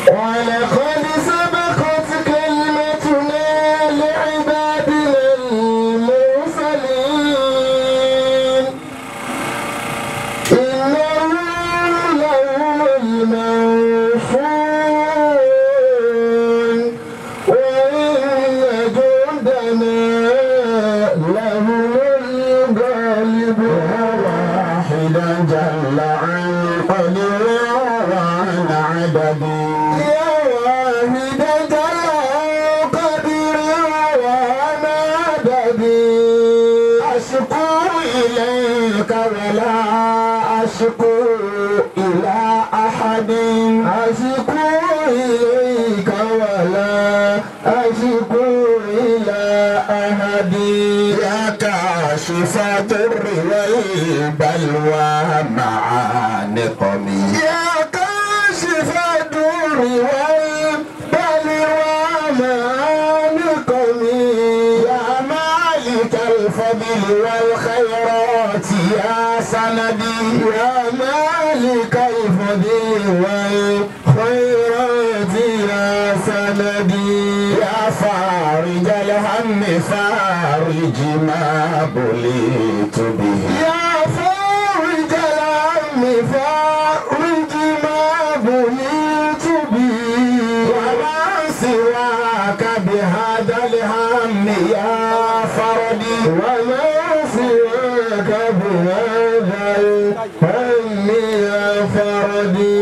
ولقد سبقت كلمتنا لعبادنا المرسلين إنهم لهم المنصورون وإن جندنا لهم الغالبون واحدا جل عن قدر وعن عدد يا واحدا جل عن قدر وعن عدد أشكو إليك ولا أشكو إلى أحد أشكو إليك ولا أشكو إلى أحد يا كاشف الضر والبلوى مع نقمي يا كاشف الضر والبلوى مع نقمي يا مالك الفضل والخيرات يا سندي يا مالك الفضل والخيرات يا سندي يا فارج الهم فارج ما بليت به يا فارج الهم فارج ما بليت به وما سواك بهذا الهم يا فردي وما سواك بهذا الهم يا فردي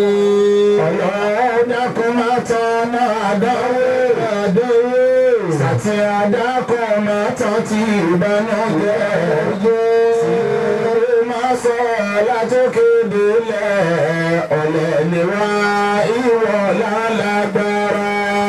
ọlọ́dàkùn máa tọ́nà àdánwò àdánwò sàtì àdàkùn máa tán ti ìbànújẹ́ sí máa sọ látòkè délẹ̀ ọ̀lẹ́ ni wá ìwọ̀ lálágbára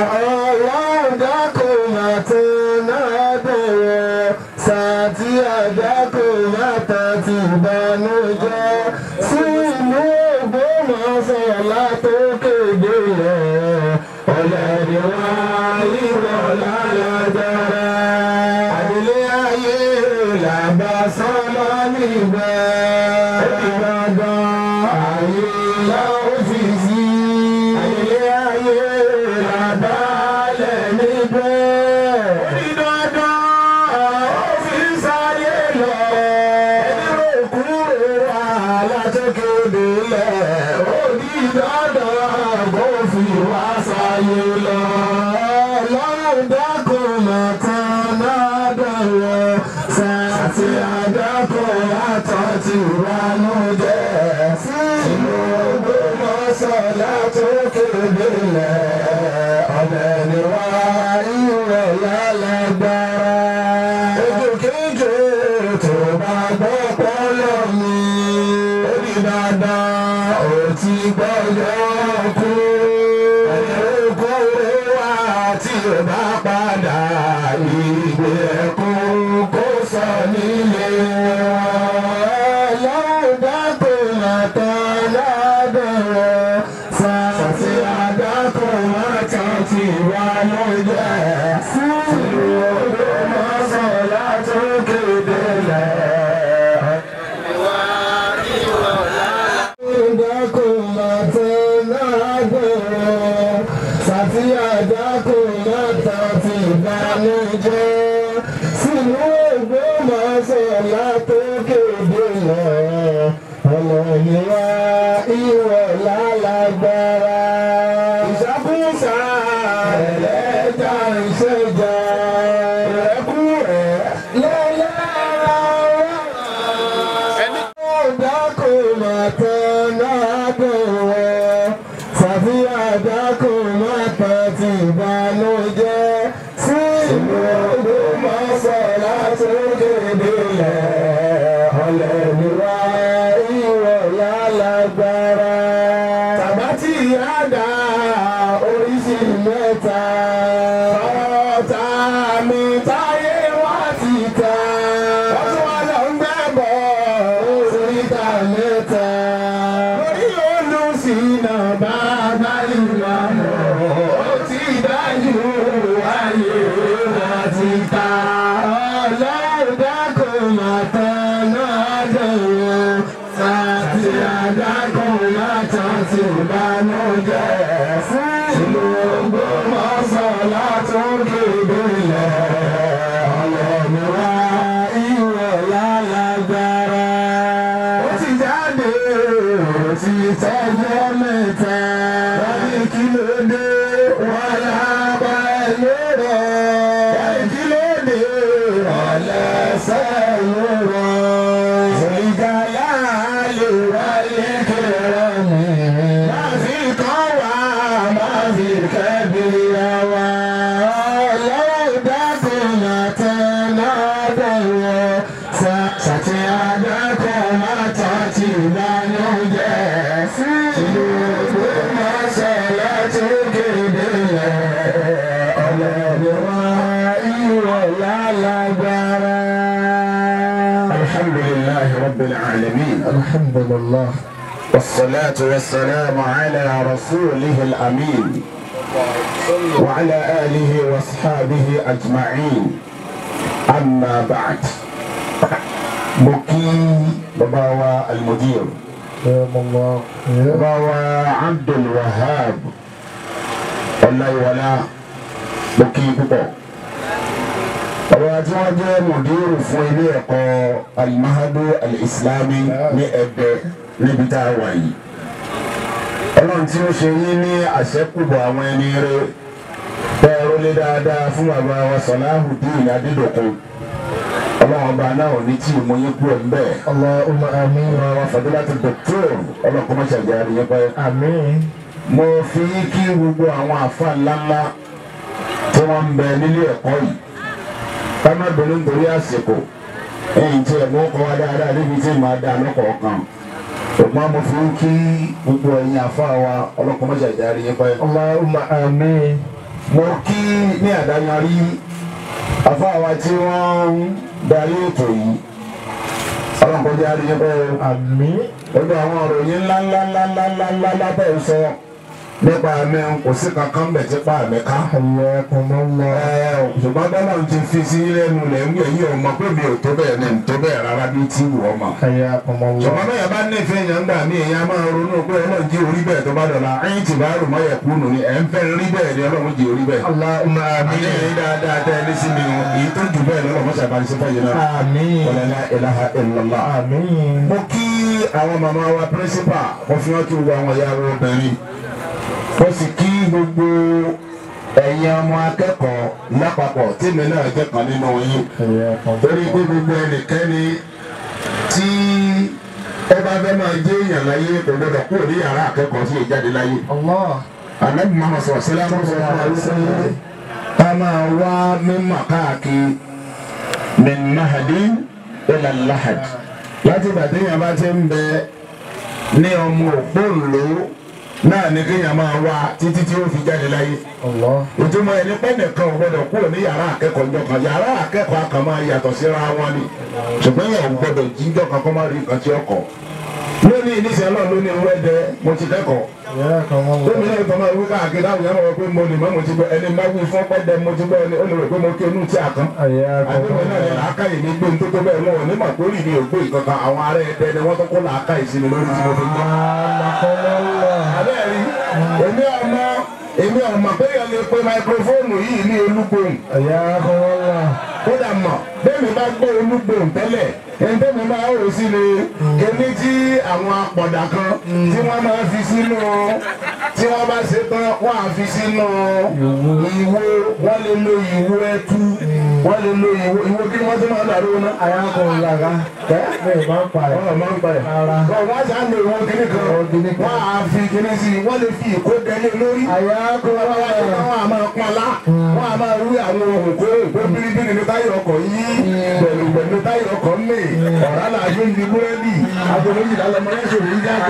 ọlọ́dàkùn máa tọ́nà àdánwò sàtì àdàkùn máa tán ti ìbànújẹ́ sí ìlú Ògbómọ̀ṣọ́ látòkè délẹ̀ ọ̀lẹ́ ni wá ìwọ̀ lálágbára àdílé ayé làbá sọ́mọ́ níbẹ̀ Ìbàdàn ayé lọ́fíìsì àdílé ayé làbá lẹ̀ níbẹ̀ onídọ́dọ́ ọ́fíìsì ayé lọ ẹni kúrò wà látòkèdè lẹ̀ onídọ́dọ́ kò fi wá sáyé lọ ọlọ́run dákun mọ̀tán náà dọ̀wọ́ sàtì àdàkùn àtọ̀ ti ránú jẹ́ sínú Ògbómọ̀ṣọ́ látòkèdè lẹ̀ ọ̀bẹ ni wá ìwọ̀ lálágbára ojú kéjì tó bá gbọ́ pọ́lọ́ mi ó di dandan ó ti gbọ́dọ̀ kú ẹ̀rọ wá tí ó bá padà ìgbé ẹ̀kún kó sọ nílé wọn. ọlọ́run dákun àtàn ládọ̀rọ̀ sàtì àdákùn àtàn ti wà lójẹ́ sínú Ògbómọ̀ṣọ́ látòkè délẹ̀. Dákun àtàn ládọ̀rọ̀ sàtì àdákùn àtàn ti ìbànújẹ́ sínú Ògbómọ̀ṣọ́ látòkè délẹ̀ ọmọ ìwà ìwọ̀ lálágbára. ìṣàkóso ẹlẹ́jà ìṣèjà ìrẹ́kúrẹ́ lẹ́lẹ́ra ẹni tó dákò màtọ́ náà dọ̀wọ́ ṣàfihàn dákò màtọ́ ti ìbànújẹ́ sí ìlú Ògbómọ̀ṣọ́ látòkè délẹ̀ ọ̀lẹ́ ni wá ìwọ̀ lálágbára. Tàbátì àdá oríṣi mẹ́ta. Ọ̀tá mi táyé wá ti ta. Wọ́n tún wá lọ ń gbẹ́bọ̀ oríta mẹ́ta. Lórí olùsìnà bàbá ìlú àmọ́. Ó ti dájú ayé wọn ti ta. Ọlọ́run dákun màtán náà dẹ̀wọ̀n. Sàtì àdákùn màtán ti bánújẹ́. ولا بلورا الجلد ولا سيورا ذو الجلال والإكرام ما في القوى ما في الكبير ولو دكم تنادوا ستعدكم تتبانوا الحمد لله رب العالمين الحمد لله والصلاة والسلام على رسوله الأمين وعلى آله وأصحابه أجمعين أما بعد بكي بابا المدير يا الله يا bàbá Abdul Wahab ọláyíwọlá mo kí púpọ̀ bàbá tí wọ́n jẹ́ mùdírù fún ilé ẹ̀kọ́ alimahadu alislami ní Ẹ̀bẹ̀ níbi tá a wà yìí ọlọ́run tí ó ṣe yín ní àṣẹ́kùbọ̀ àwọn ẹni rẹ bẹ́ẹ̀ rólé dáadáa fún bàbá wa Salahuddin Adédọ̀kun ọlọ́run ọba náà ò ní tí ì mú yín kúrò ń bẹ́ẹ̀ اللهم آمين wa fadilati doctor ọlọ́kùnrin mọ́ṣáájú àríyẹ́ pẹ́. آمين mo fi kí gbogbo àwọn àfa ńláńlá tí wọ́n ń bẹ nílé ẹ̀kọ́ yìí ká má bẹ̀rù nítorí àsìkò ẹ̀yìn tí ẹ̀mú kọ́ wa dáadáa níbi tí màá dá lọ́kọ̀ọ̀kan ṣùgbọ́n mo fi kí gbogbo ẹ̀yin àfa wa ọlọ́kùnrin mọ́ṣáájú àríyẹ́ pẹ́. اللهم آمين mo kí ní àdáyanrí àfa wa tí wọ́n ń darí ètò yìí ọlọ́kùnrin mọ́ṣáájú àríyẹ́ pẹ́ آمين gbogbo àwọn òròyìn ńláńláńláńláńlá lábẹ́ ń sọ nípa mi kò sí kankan bẹ̀ tí pa mi ká. حياكم الله Ẹ, ṣùgbọ́n bọ́lá ń ti fi sí lẹ́nu lẹ̀ ń gbé yìí ọmọ pé mi ò tó bẹ́ẹ̀ ní tó bẹ́ẹ̀ rárá bí tí wù ọmọ. حياكم الله ṣùgbọ́n bẹ́ẹ̀ bá nífẹ̀ẹ́ yẹn gbà mí èèyàn máa ronú pé ọlọ́run jí orí bẹ́ẹ̀ tó bá dọ̀la ẹ̀yìn tí bá rò mọ́yẹ̀ kúnnù ni ẹ̀ ń fẹ́ rí bẹ́ẹ̀ ni ọlọ́run jí orí bẹ́ẹ̀. اللهم àmì آمين ẹ̀yìn dáadáa tẹ́ ẹ ní sí mi o èyí tó jù bẹ́ẹ̀ lọ́lọ́ mọ́ṣẹ́ àbáni sí fẹ́yìn náà. آمين wala la ilaha illallah. آمين mo kí àwọn màmá wa pírísípà wọ́n fi wọ́n kí gbogbo àwọn ìyá wa obìnrin mo sì kí gbogbo ẹ̀yin ọmọ akẹ́kọ̀ọ́ lápapọ̀ tèmi náà jẹ́ kan nínú yín حياكم torí pé gbogbo ẹnikẹ́ni tí ẹ bá fẹ́ máa jẹ́ èèyàn láyé kò gbọdọ̀ kúrò ní yàrá akẹ́kọ̀ọ́ sí ìjáde láyé الله anabi muhammad sọ̀rọ̀ sílẹ̀ àwọn sọ̀rọ̀ fún wa wípé ká máa wá mímọ̀ káàkiri min mahadi ila lahad láti ìgbà téèyàn bá ti ń bẹ ní ọmọ òpóǹlò náà ni kéèyàn máa wá títí tí ó fi jáde láyé الله ìtumọ̀ ẹni pẹ́ nìkan ò gbọdọ̀ kúrò ní yàrá akẹ́kọ̀ọ́ ńjọ́ kan yàrá akẹ́kọ̀ọ́ kan máa yàtọ̀ síra wọn ni ṣùgbọ́n yàrá gbọdọ̀ jíjọ́ kan kó má rí nǹkan tí ó kọ̀ lónìí níṣẹ́ náà lónìí wẹ́dẹ mo ti kẹ́kọ̀ọ́ حياكم الله tómi náà tọ́ máa wí káàkiri táwọn yàrá wọn pé mo lè má mo ti gbọ́ ẹni má wí fún pẹ́ẹ́dẹ mo ti gbọ́ ẹni ó lè rò pé mo kí inú tí a kan حياكم àdéhùn náà ni الله làákàyè mi gbé nítorí bẹ́ẹ̀ wọn ò ní mà kórì mi ò gbé ìkankan àwọn ará ẹ̀dẹ́ ni wọ́n tó kó làákàyè sí mi lórí tí mo fi gbọ́. سبحانك الله àbẹ́ẹ̀rí èmi ọmọ èmi ọmọ pé yẹn lè pe máikrófóònù yìí ní olúgbòhùn حياكم الله kódà mọ̀ bẹ́ẹ̀ni bá gbọ́ olúgbòhùn tẹ́lẹ̀ ẹni tẹ́mi máa rò sí ni kíní tí àwọn apọ̀dà kan tí wọ́n máa fi sínú tí wọ́n bá ṣe tán wọ́n á fi sínú ìwo wọ́n lè lo ìwo ẹtú wọ́n lè lo ìwo ìwo kí wọ́n ti máa dàrú náà. حياكم الله Ẹ́ bẹ́ẹ̀ bá ń pa ẹ̀ ọ̀rọ̀ máa ń pa ẹ̀. Ara. Bọ̀ wọ́n ṣáà lo ìwo kíní kan Ìwo kíní kan. wọ́n á fi kíní sí i wọ́n lè fi ìkó dẹ́lé lórí حياكم الله wọ́n á máa pọ́n lá wọ́n á máa rú àwọn ohun kó ìpé bíríbírí ní táyà ọkọ̀ yìí pẹ̀lú pẹ̀lú táyà ọkọ̀ mè ọ̀rá làájú ń di búrẹ́dì aago méjìlá lọmọ yẹn ṣòro yìí jáde.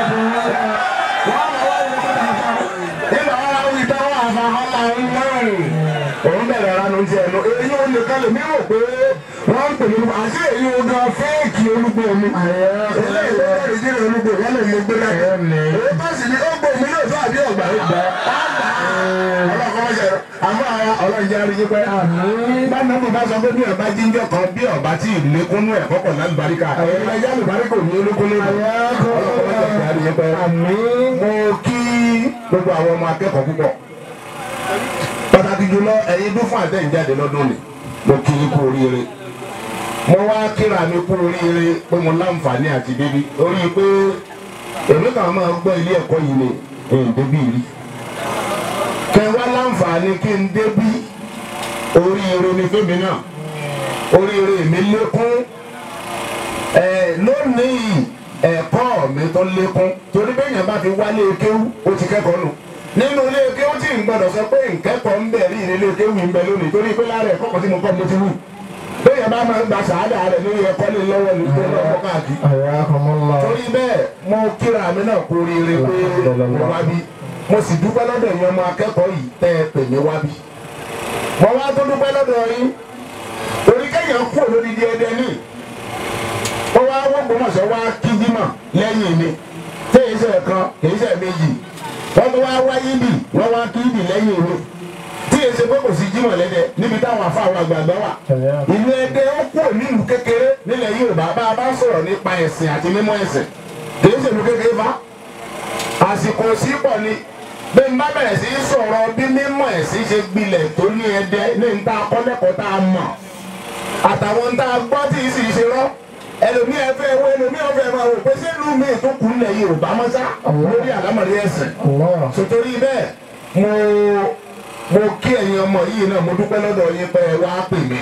wọ́n á máa wá wí fún mi nígbà wọn á wí tán wọ́n á fa ọmọ ọ̀hún márùn-ún òun bẹ̀rẹ̀ ranu ti ẹnu èyí ò lè kalẹ̀ mí rò pé wọ́n ń pè mí àti èyí ò gan fẹ́ẹ̀kì olúgbò mi. eléyìí ló bẹ̀rẹ̀ jí olúgbò wọn lè mú gbé láyé. èyí tó sì ní ó gbò mí náà tó àbí ọgbà ọgbà ọlọ́kọ́ ṣe àmọ́ àwọn ọlọ́njẹ́ aríyí pẹ́. báńdà mi bá sọ pé bí ọba jíjọ kan bí ọba tí ìlékúnú ẹ̀ kọ́kọ́ lálùbáríkà ẹ̀yìn alùbáríkà ò ní olókúnú ọlọ́kọ́ ṣe aríyí pẹ́. mo kí gbogbo àwọn ọmọ akẹ́kọ̀ọ́ púpọ̀ pàtàkì jùlọ ẹ̀yin dún fún àtẹ̀jáde lọ́dún ni mo kí i kú oríire mo wá kíra mi kú oríire pé mo láǹfààní àti bíbí orí pé èmi kàn máa gbọ́ ilé ẹ̀kọ́ yìí ni èyí bíbí rí kẹ wá láǹfààní kí n débí oríire ni fẹ́mi náà oríire mi lékún ẹ lónìí ẹ̀kọ́ mi tó lékún torí bẹ́ẹ̀ yẹn bá fi wálé kéwú ó ti kẹ́kọ̀ọ́ nù nínú ilé kéwú tí n gbọdọ̀ sọ pé nkẹ́kọ̀ọ́ ń bẹ̀ rí ilé kéwú ń bẹ lónìí torí pé lára ẹ̀kọ́ kan tí mo kọ́ mo ti wù bẹ́ẹ̀ yẹn bá máa ń gba sàádà rẹ̀ lórí ẹ̀kọ́ lé lọ́wọ́ ní tó lọ́wọ́ káàkiri Ayakumullah. torí bẹ́ẹ̀ mo kíra mi náà kú oríire pé mo wá bí mo sì dúpẹ́ lọ́dọ̀ yẹn ọmọ akẹ́kọ̀ọ́ yìí tẹ́ ẹ pè mí wá bí mo wá tó dúpẹ́ lọ́dọ̀ yín torí kéèyàn kú olódìdí ẹdẹ ní ó wá wọ́gbọ́mọ̀ṣọ́ wá kíndímọ̀ lẹ́yìn mi tí èyí sẹ̀ kan èyí sẹ̀ méjì wọ́n tó wá wáyé bì wọ́n wá kíndì lẹ́yìn mi tí èyí ṣe pé kò sí jímọ̀ lẹ́dẹ̀ níbi táwọn afáwọn àgbààgbà wà ìlú ẹdẹ ó kú nílùú kékeré nílẹ̀ Yorùbá bá a bá sọ̀rọ̀ nípa ẹ̀sìn àti mímọ́ ẹ̀sìn kìí ṣèlú kékeré fa àsìkò sí pọ̀ ni bí n bá bẹ̀rẹ̀ sí í sọ̀rọ̀ bí mímọ́ ẹ̀sìn ṣe gbilẹ̀ tó ní ẹdẹ ní n ta akọ́lẹ́kọ̀ọ́ tá a mọ̀ àtàwọn n ta gbọ́ tí ì sì ṣe rọ́ ẹlòmíì ẹfẹ́ wo ẹlòmíì ọ̀fẹ́ máa wò pé sẹ́lú mi tó kù nílẹ̀ Yorùbá mọ́sá lórí àlámọ̀rí ẹ̀sìn Allah. sotori bẹ́ẹ̀ mo mo kí ẹ̀yin ọmọ yìí náà mo dúpẹ́ lọ́dọ̀ yín pé ẹ wá pè mí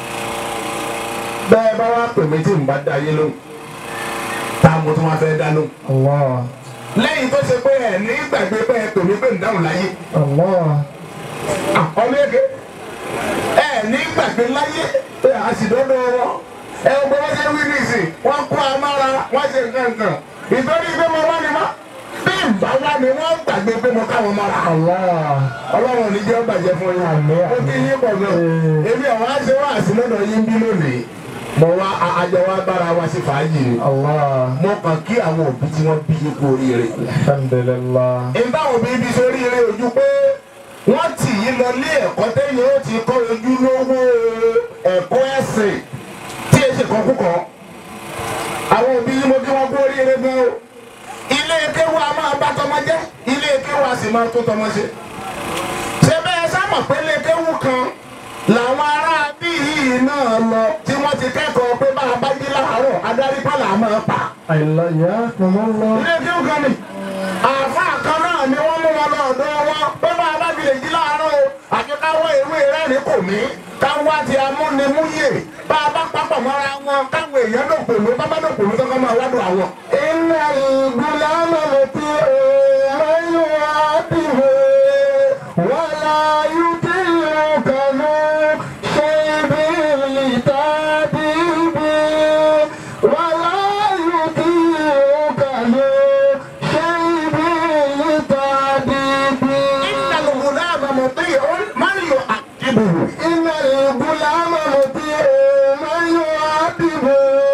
bẹ́ẹ̀ bá wá pè mí tí n bá dá yé lóhùn tá mo tún wá fẹ́ dá lóhùn Allah. lẹ́yìn tó ṣe pé ẹ̀ ní gbàgbé pé ẹ pè mí pé ń dáhùn láyé Allah. ọmọ eke ẹ ní gbàgbé láyé pé a sì dọ́dọ̀ wọn ẹ gbọ́ wọ́n ṣe wí nìsín wọ́n kó amára wọ́n ṣe nǹkan nǹkan ìtọ́jú pé mo wá ní ma bí n bá wá ní wọ́n gbàgbé pé mo káwọn mọ́ra Allah. ọlọ́run ò ní jẹ́ bàjẹ́ fún yín Àmín, ó kí yín pọ̀ gan Ee. èmi àwọn àṣẹ wá sí lọ́dọ̀ yín bí lónìí mo wá a- àjọ wa bára wa sí fàájì ni Allah. mo kàn kí àwọn òbí tí wọ́n bí yín kú oríire Alhamdulillah. ìbá òbí bí sórí eré ojú pé wọ́n tì yín lọ lé ẹ̀kọ́ tẹ́yìn ó ti kọ́ ojú lówó ẹ̀kọ́ ẹ̀sìn tí èsì kan kúkọ́ àwọn òbí yín mo kí wọ́n kú oríire gan o ilé kéwu a máa bá tọmọ jẹ́ ilé kéwu a sì máa tó tọmọ ṣe ṣé bẹ́ẹ̀ sábà pé ilé kéwu kan làwọn ará bí yìí náà lọ tí wọ́n ti kẹ́kọ̀ọ́ pé bá a bá jí láàárọ̀ adarí pàlà máa pa Ayakumullah. ilé kí ó kan ni àfa kan náà ni wọ́n mú wọn lọ́dọ̀ wọn pé bá a bá fi lè jí láàárọ̀ o àti káwọ́ ewé rẹ́rìn kò mí káwọ́ àti amúnimúyè bá a bá papọ̀ mọ́ra wọn káwọn èèyàn dòpòló bá bá dòpòló tó kọ́ máa wádùn àwọn. iná ìgbìlẹ̀ ọmọ tí èèyàn yóò wá dìbò wọ́n láyé tí yóò kànú ṣe ibi ìta bíbí wọ́n láyé tí yóò kànú ṣe ibi ìta bíbí. iná ìgbìlẹ̀ ọmọ tí èèyàn máa ń yọ àdìbò. iná ìgbìlẹ̀ ọmọ tí èèyàn máa ń yọ àdìbò.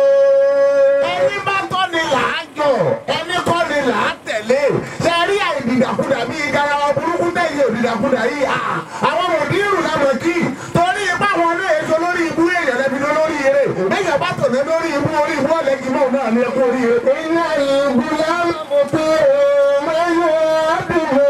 ẹni bá tọ́ ni là á jọ ẹni kọ́ ni là á tẹ̀lé ṣe rí àìdìdàkudà bíi garawa burúkú tẹ̀yìn òdìdàkudà yìí à àwọn mòdìrú làmọ̀ kí torí ipá wọn náà èso lórí ibú èèyàn lẹ́bi lọ lórí eré lẹ́yìn bá tọ̀lé lórí ibú orí ibú ọ̀lẹ́gì náà náà ní ẹkú orí eré. iná ìbú lámọ̀ pé ọmọ yóò dìbò.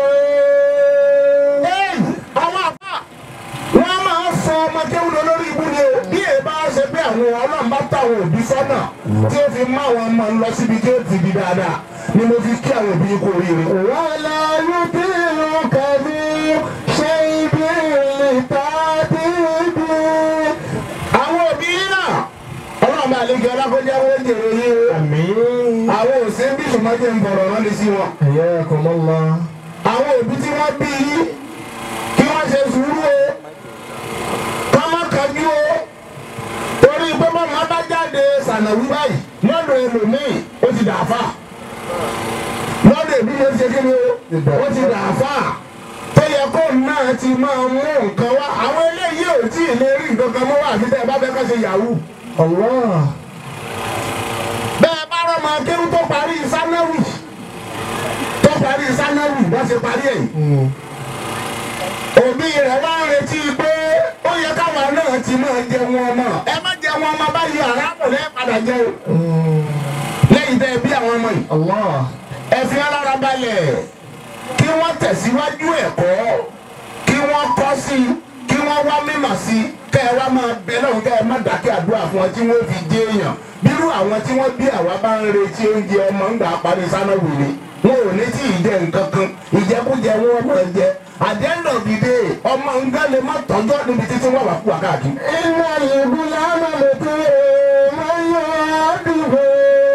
àwọn àbá wọ́n máa ń sọ ọmọ kéwúlò lórí ibú ni o bí èyí bá ṣe pé àwọn ọlọ́run bá tà àwọn òbí sọ́nà tí ó fi má àwọn ọmọ lọ síbi tí ó ti di dáadáa ni mo fi kí àwọn òbí kú oríire. wàhálà yóò bí irun kàbí ṣe ibi ìta bíbí. àwọn òbí náà ọlọ́run bá lè kí ọlákọ́jà wọ́n jèrè yín o. Àmín. àwọn òsín bí sùnmọ́jẹ́ ń bọ̀rọ̀ rán ni sí wọn Ayakumullah. àwọn òbí tí wọ́n bí yín kí wọ́n ṣe sùúrù o ká má kájú o torí pé mọ́mọ́ bá jáde sànàwí báyìí lọ́dọ̀ ẹlòmíì ó ti dà fà lọ́dọ̀ èbí ló ṣe kíni o ó ti dà fà tó yẹ kó náà ti máa mú nǹkan wá àwọn eléyìí ò tí ì lè rí nǹkan kan mọ́ wá àfi tẹ́ ẹ bá fẹ́ kọ́ ṣe yahoo Allah. bẹ́ẹ̀ bá rọ́ máa kéwú tó parí sánáwì tó parí sánáwì wọ́n ṣe parí ẹ̀yìn Mm. òbí rẹ̀ wá ń retí pé ó yẹ káwọn náà ti máa jẹ wọn ọmọ ẹ má jẹ wọn ọmọ báyìí aráàmù lẹ́ẹ̀ padà jẹ o Mm. lẹ́yìn tẹ́ ẹ bí àwọn ọmọ yìí Allah. ẹ fi alára balẹ̀ kí wọ́n tẹ̀síwájú ẹ̀kọ́ kí wọ́n kọ́ sí i kí wọ́n wá mímọ̀ sí i kẹ́ ẹ wá máa bẹ lọ́hùn kẹ́ ẹ má dákẹ́ àdúrà fún wọn tí wọ́n fi dé èèyàn bírú àwọn tí wọ́n bí àwa bá ń retí oúnjẹ ọmọ ńgbà parí sáná wèrè wọn ò ní tí ì jẹ nǹkan kan ìjẹkújẹ wọn máa jẹ at the end of the day ọmọ nǹkan lè má tọ́jọ́ níbi títí wọ́n wà fún wa káàkiri. iná ìbúlá mọ̀lẹ́tì máa ń yọ àdúgbò.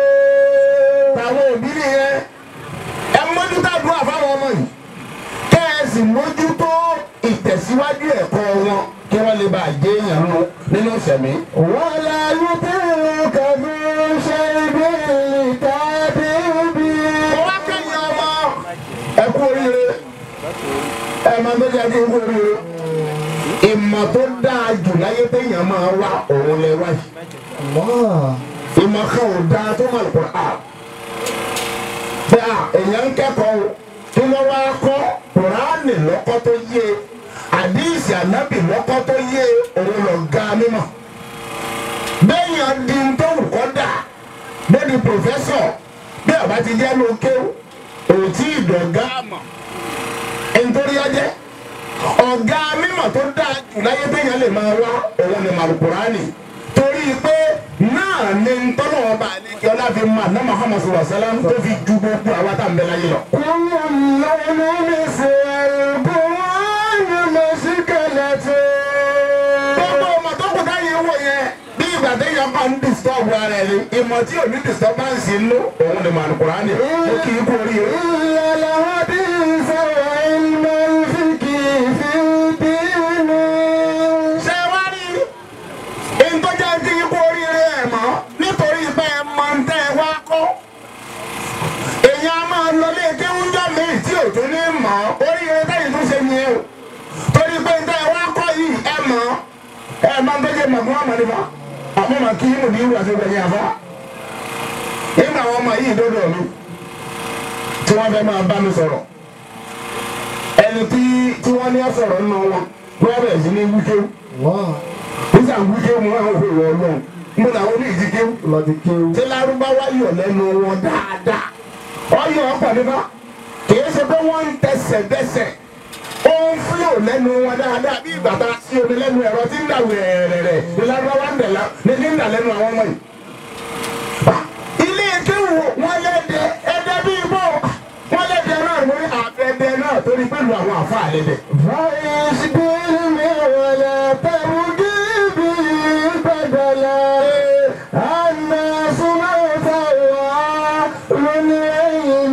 àwọn òbí nìyẹn ẹ mójútó àdúrà fáwọn ọmọ yìí kẹ́ ẹ sì mójútó ìtẹ̀síwájú ẹ̀kọ́ wọn kí wọ́n lè bá a jẹ́ èèyàn nù nínú ìsẹ̀mí. wọ́n lè lùtí kàbí ṣe ibi ìtàdé bí. mo wá kẹ́yìn ọmọ ẹ kú oríire ẹ máa tó jẹ́ kí n kú oríire ìmọ̀ tó dáa jù láyé téèyàn máa wá òun lẹ wá yìí Allah. ìmọ̀ kan ò dáa tó máa lùkọ́ à bẹ́ẹ̀ à èèyàn ń kẹ́kọ̀ọ́ o kí wọ́n wá kọ́ kùránì lọ́kọ́ tó yé àdíìsì ànábì lọ́kọ́ tó yé òun lọ ga mímọ̀ bẹ́ẹ̀yàn di ń tó wù kọ́ dà bẹ́ẹ̀ ni pòfẹ́sọ̀ bí ọba ti jẹ́ ló kéwù òtí ìdọ̀gá àmọ̀ nítorí ọjẹ́ ọ̀gá mímọ̀ tó dáa jù láyé téèyàn lè máa wá òun ni màlùkùránì torí pé náà ni ntọ́nà ọba àlejò ọlá fi máa ná Muhammad sallallahu alaihi wasallam tó fi ju gbogbo àwa tá à ń bẹ láyé lọ. كل اللون مثل القرآن مشكلته gbogbo ọmọ tó kù táyé wò yẹn bí ìgbà téèyàn bá ń disturb ara ẹ̀ ni ìmọ̀ tí ò ní disturbance inú òun ni màlùkùránì ó kì í kú oríire. إلا الحديث وعلم الفقه في الدين ṣé wá rí ìtọ́jà tí ikú oríire ẹ̀ mọ́ nítorí pé ẹ mọ ń tẹ́ ẹ wá kọ́ èèyàn á máa lọ lé kéwúnjọ́ míì tí ò tún ní mọ̀ oríire tẹ́yìn tó ṣe yẹn o torí pé ń tẹ́ ẹ wá kọ́ yìí ẹ mọ̀ ẹ máa ń tọ́jú mọ̀ fún ọmọ nípa àmọ́ màá kí inú ní ìwà tó gbẹ̀yìn àfọ́ nígbà àwọn ọmọ yìí dọ́dọ̀ mi tí wọ́n fẹ́ máa bá mi sọ̀rọ̀ ẹni tí tí wọ́n ní ọ̀sọ̀rọ̀ nínú wọn wọ́n bẹ̀rẹ̀ sí ní wíkéwù الله nígbà wíkéwù wọn àwọn òwe ọlọ́run mo làwọn ní ìdíkéwù الله دكيو tí lárúbáwá yọ̀ lẹ́nu wọn dáadáa ọyọ ọkọ̀ nípa kìí ṣe pé wọ́n ń tẹsẹ̀ dẹ́sẹ̀ ó ń fúlò lẹ́nu wọn dáadáa bí ìgbà tá a sí omi lẹ́nu ẹ̀rọ tí ń dà wẹ̀rẹ̀rẹ̀ ní lárúbáwá ń dẹ̀ la ní ní ń dà lẹ́nu àwọn ọmọ yìí. ilé kéwù wọn lẹ́dẹ̀ ẹ̀dẹ̀ bíi bọ́ wọn lẹ́dẹ̀ náà wọ́n àfẹ́dẹ̀ náà torí pẹ̀lú àwọn àfa àlẹ́dẹ̀. فايش بالمي ولا تبدي به بدلا الناس موتى من علم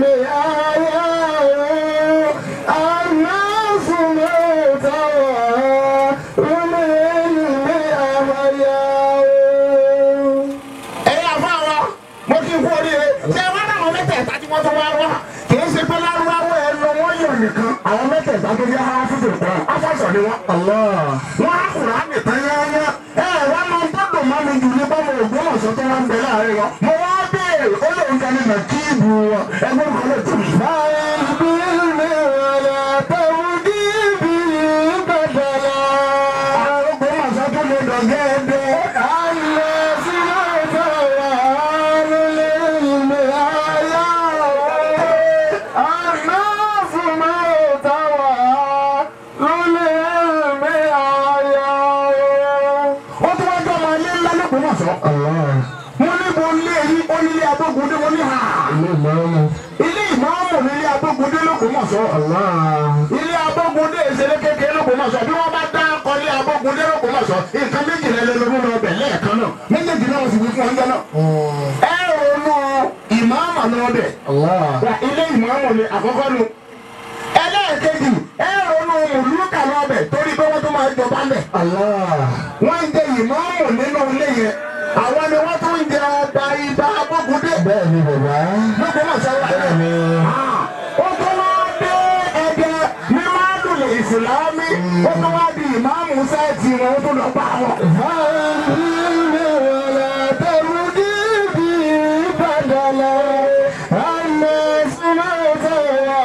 آيات الناس موتى من علم آيات ẹ̀yin àfa wa mo kí n kú oríire ṣé ẹ wá láwọn mẹ́tẹ̀ẹ̀ta tí wọ́n tó wá wá kì í ṣe pé lárúbáwá ẹ lọ wọ́n yọ̀ nìkan àwọn mẹ́tẹ̀ẹ̀ta tó yá ara fún tòkọ́ afọ́sọ̀ ni wọ́n. الله wọ́n á kùrọ̀ á nìkan yányá ẹ wá máa ń gbọ́dọ̀ má mi jù ní bọ́mọ Ògbómọ̀ṣọ́ tó wá ń bẹ láàrin wọn. mo wá béèrè ó lóun kan ní nàkíìbù wọn ẹgbẹ́ kan lè tù mí. فايش بالمي ولا تبدي به بدلا Ògbómọ̀ṣọ́ tó lè dọ̀gẹ́ ẹ̀dẹ́. الناس موتى وعن العلم آيات الناس موتى وعن العلم آيات ó tún wá jọ ọmọ ilé ńlá l'Ógbómọ̀ṣọ́. الله mo ní mo lé yí ó nílé abógundé mo ní hà. الإمام ilé ìmáàmù nílé abógundé l'Ógbómọ̀ṣọ́. الله ilé abógundé ìṣẹ̀lẹ̀ kékeré l'Ógbómọ̀ṣọ́ bí wọ́n bá dá akọ ilé abógundé l'Ógbómọ̀ṣọ́ nǹkan méjìlá ẹlẹ́nu ló bẹ̀ lẹ́ẹ̀kan náà méjèèjì náà wọ́n sì wí fún ọjọ́ náà. ẹ ronú ìmáàmù náà bẹ̀ الله wà ilé ìmáàmù ni àkọ́kọ́ nu. ẹlẹ́ẹ̀kejì ẹ ronú mùlúkà náà bẹ̀ torí pé wọ́n tún máa jọba bẹ̀. الله wọ́n ń jẹ ìmáàmù nínú ilé yẹn àwọn ni wọ́n tún ń jẹ ọba ibà abógundé bẹ́ẹ̀ni bàbá l'Ógbómọ̀ṣọ́ wà náà bẹ́ẹ̀ni ó tún wá dé ẹgbẹ́ ní mádùlẹ̀ ìsìlámì ó tún wá di ìmáàmù sẹ́ẹ̀tì wọn ó tún lọ bá wọn. فالعلم ولا تبدي به بدلا الناس موتى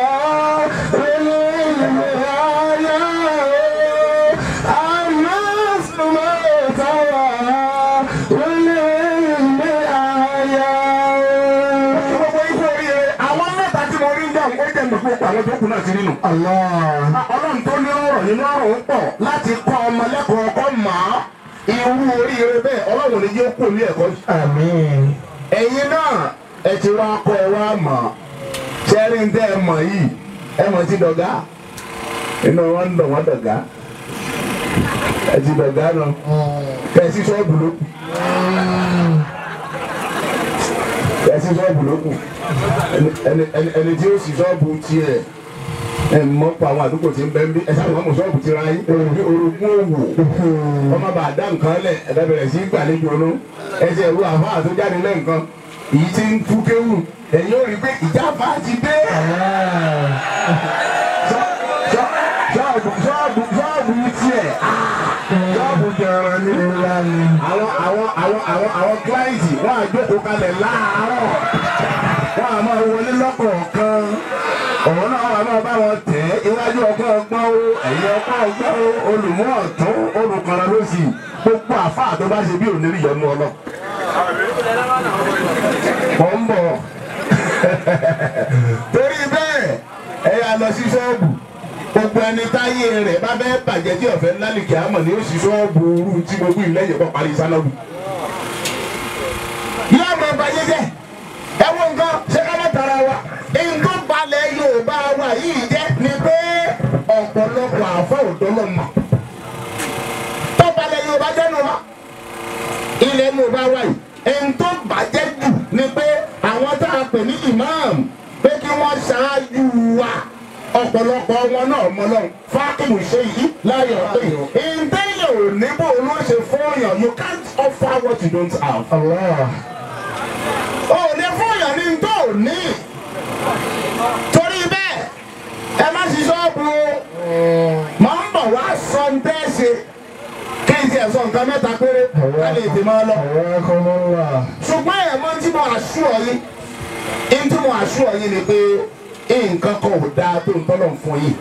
والعلم آيات الناس موتى والعلم آيات gbogbo ikú oríire àwọn mẹ́ta tí mo rí ń jẹun ó jẹ́ mi fún àwọn tó kù náà sí nínú. الله ọlọ́run tó ní ọ̀rọ̀ nínú ọ̀rọ̀ ń pọ̀ láti kọ́ ọmọ lẹ́kọ̀ọ́ ọkọ mọ́ irú oríire bẹ́ẹ̀ ọlọ́run ní yóò kó ní ẹ̀kọ́ yìí. آمين ẹ̀yin náà ẹ ti wá kọ́ ẹ wá mọ̀ ṣẹ́rí ń tẹ́ ẹ mọ̀ yìí ẹ mọ̀ ti dọ̀gá inú wọn ń dọ̀ wọ́n dọ̀gá ẹ ti dọ̀gá nù kẹ́sí ṣọ́ọ̀bù ló kù kẹ́sí ṣọ́ọ̀bù ló kù ẹni- ẹni- ẹni- ẹni tí ó sì ṣọ́ọ̀bù tiẹ̀ ẹ mọ pa àwọn àdúgbò tí ń bẹ ń bí ẹ sábà mọ ṣọ́ọ̀bù ti ra yín orogún orogún òwò ọmọ bá dá nǹkan lẹ̀ ẹ̀dá bẹ̀rẹ̀ sí gbàlejò ọ̀nù ẹsẹ̀ ìwé àfáà tó jáde lẹ́ǹkan èyí tí ń tú kéwù ẹ̀yin ò rí pé ìjáfa ti dé ṣọ́ọ̀bù ṣọ́ọ̀bù ṣọ́ọ̀bù tiẹ̀ ṣọ́ọ̀bù jẹran ní àwọn àwọn àwọn àwọn àwọn kíláìsì wọn á jókòó kalẹ̀ láàárọ̀ wọn á máa wọlé lọ́kọ̀ọ̀kan ọ̀rọ̀ náà wà máa bá wọn tẹ̀ ẹ́ iwájú ọgbọ́n ọgbọ́n o ẹ̀yìn ọgbọ́n ọgbọ́n o olùmọ̀ ọ̀tún olùkọ́ra ló sì gbogbo àfáà tó bá ṣe bí òní ìyọnu ọlọ. mọ̀ ń bọ̀ torí bẹ́ẹ̀ ẹ yà lọ sí ṣọ́ọ̀bù gbogbo ẹni táyé rẹ̀ bá fẹ́ bàjẹ́ tí ọ̀fẹ́ lálìkẹ́ àmọ̀ ní ó sì ṣọ́ọ̀bù rú tí gbogbo ìlẹ́yìn kọ́ parí sálọ́ọ̀bù. yóò mọ bàjẹ́ jẹ́ ẹ wo nǹkan ṣé ká má tara wa nǹkan balẹ̀ Yorùbá wa yìí jẹ́ ni pé ọ̀pọ̀lọpọ̀ àfọ̀ òdọ́lọ́ mọ̀ tó balẹ̀ Yorùbá jẹ́ nu wa ilẹ̀ Yorùbá wa yìí nǹkan bàjẹ́ jù ni pé àwọn tá a pè ní imam pé kí wọ́n ṣáájú wa ọ̀pọ̀lọpọ̀ wọn náà mọ lọ́hùn fákìmù ṣe yìí láyọ̀ pé ìdẹ́yẹ̀ ò ní bò ló ṣe fún yàn you can't offer what you don't have. o ò ní fún yàn ní tó ò ní torí bẹ́ẹ̀ ẹ má ṣe ṣọ́ọ̀bù o máa ń bọ̀ wá sọ ń tẹ́ ṣe kí n tiẹ̀ sọ nǹkan mẹ́ta péré ká lè tè máa lọ ṣùgbọ́n ẹ̀ mọ́ tí mo àṣù ọ yín ní tí mo àṣù ọ yín ni pé nǹkan kan ò dáa tó ń tọ́lọ̀ fún yín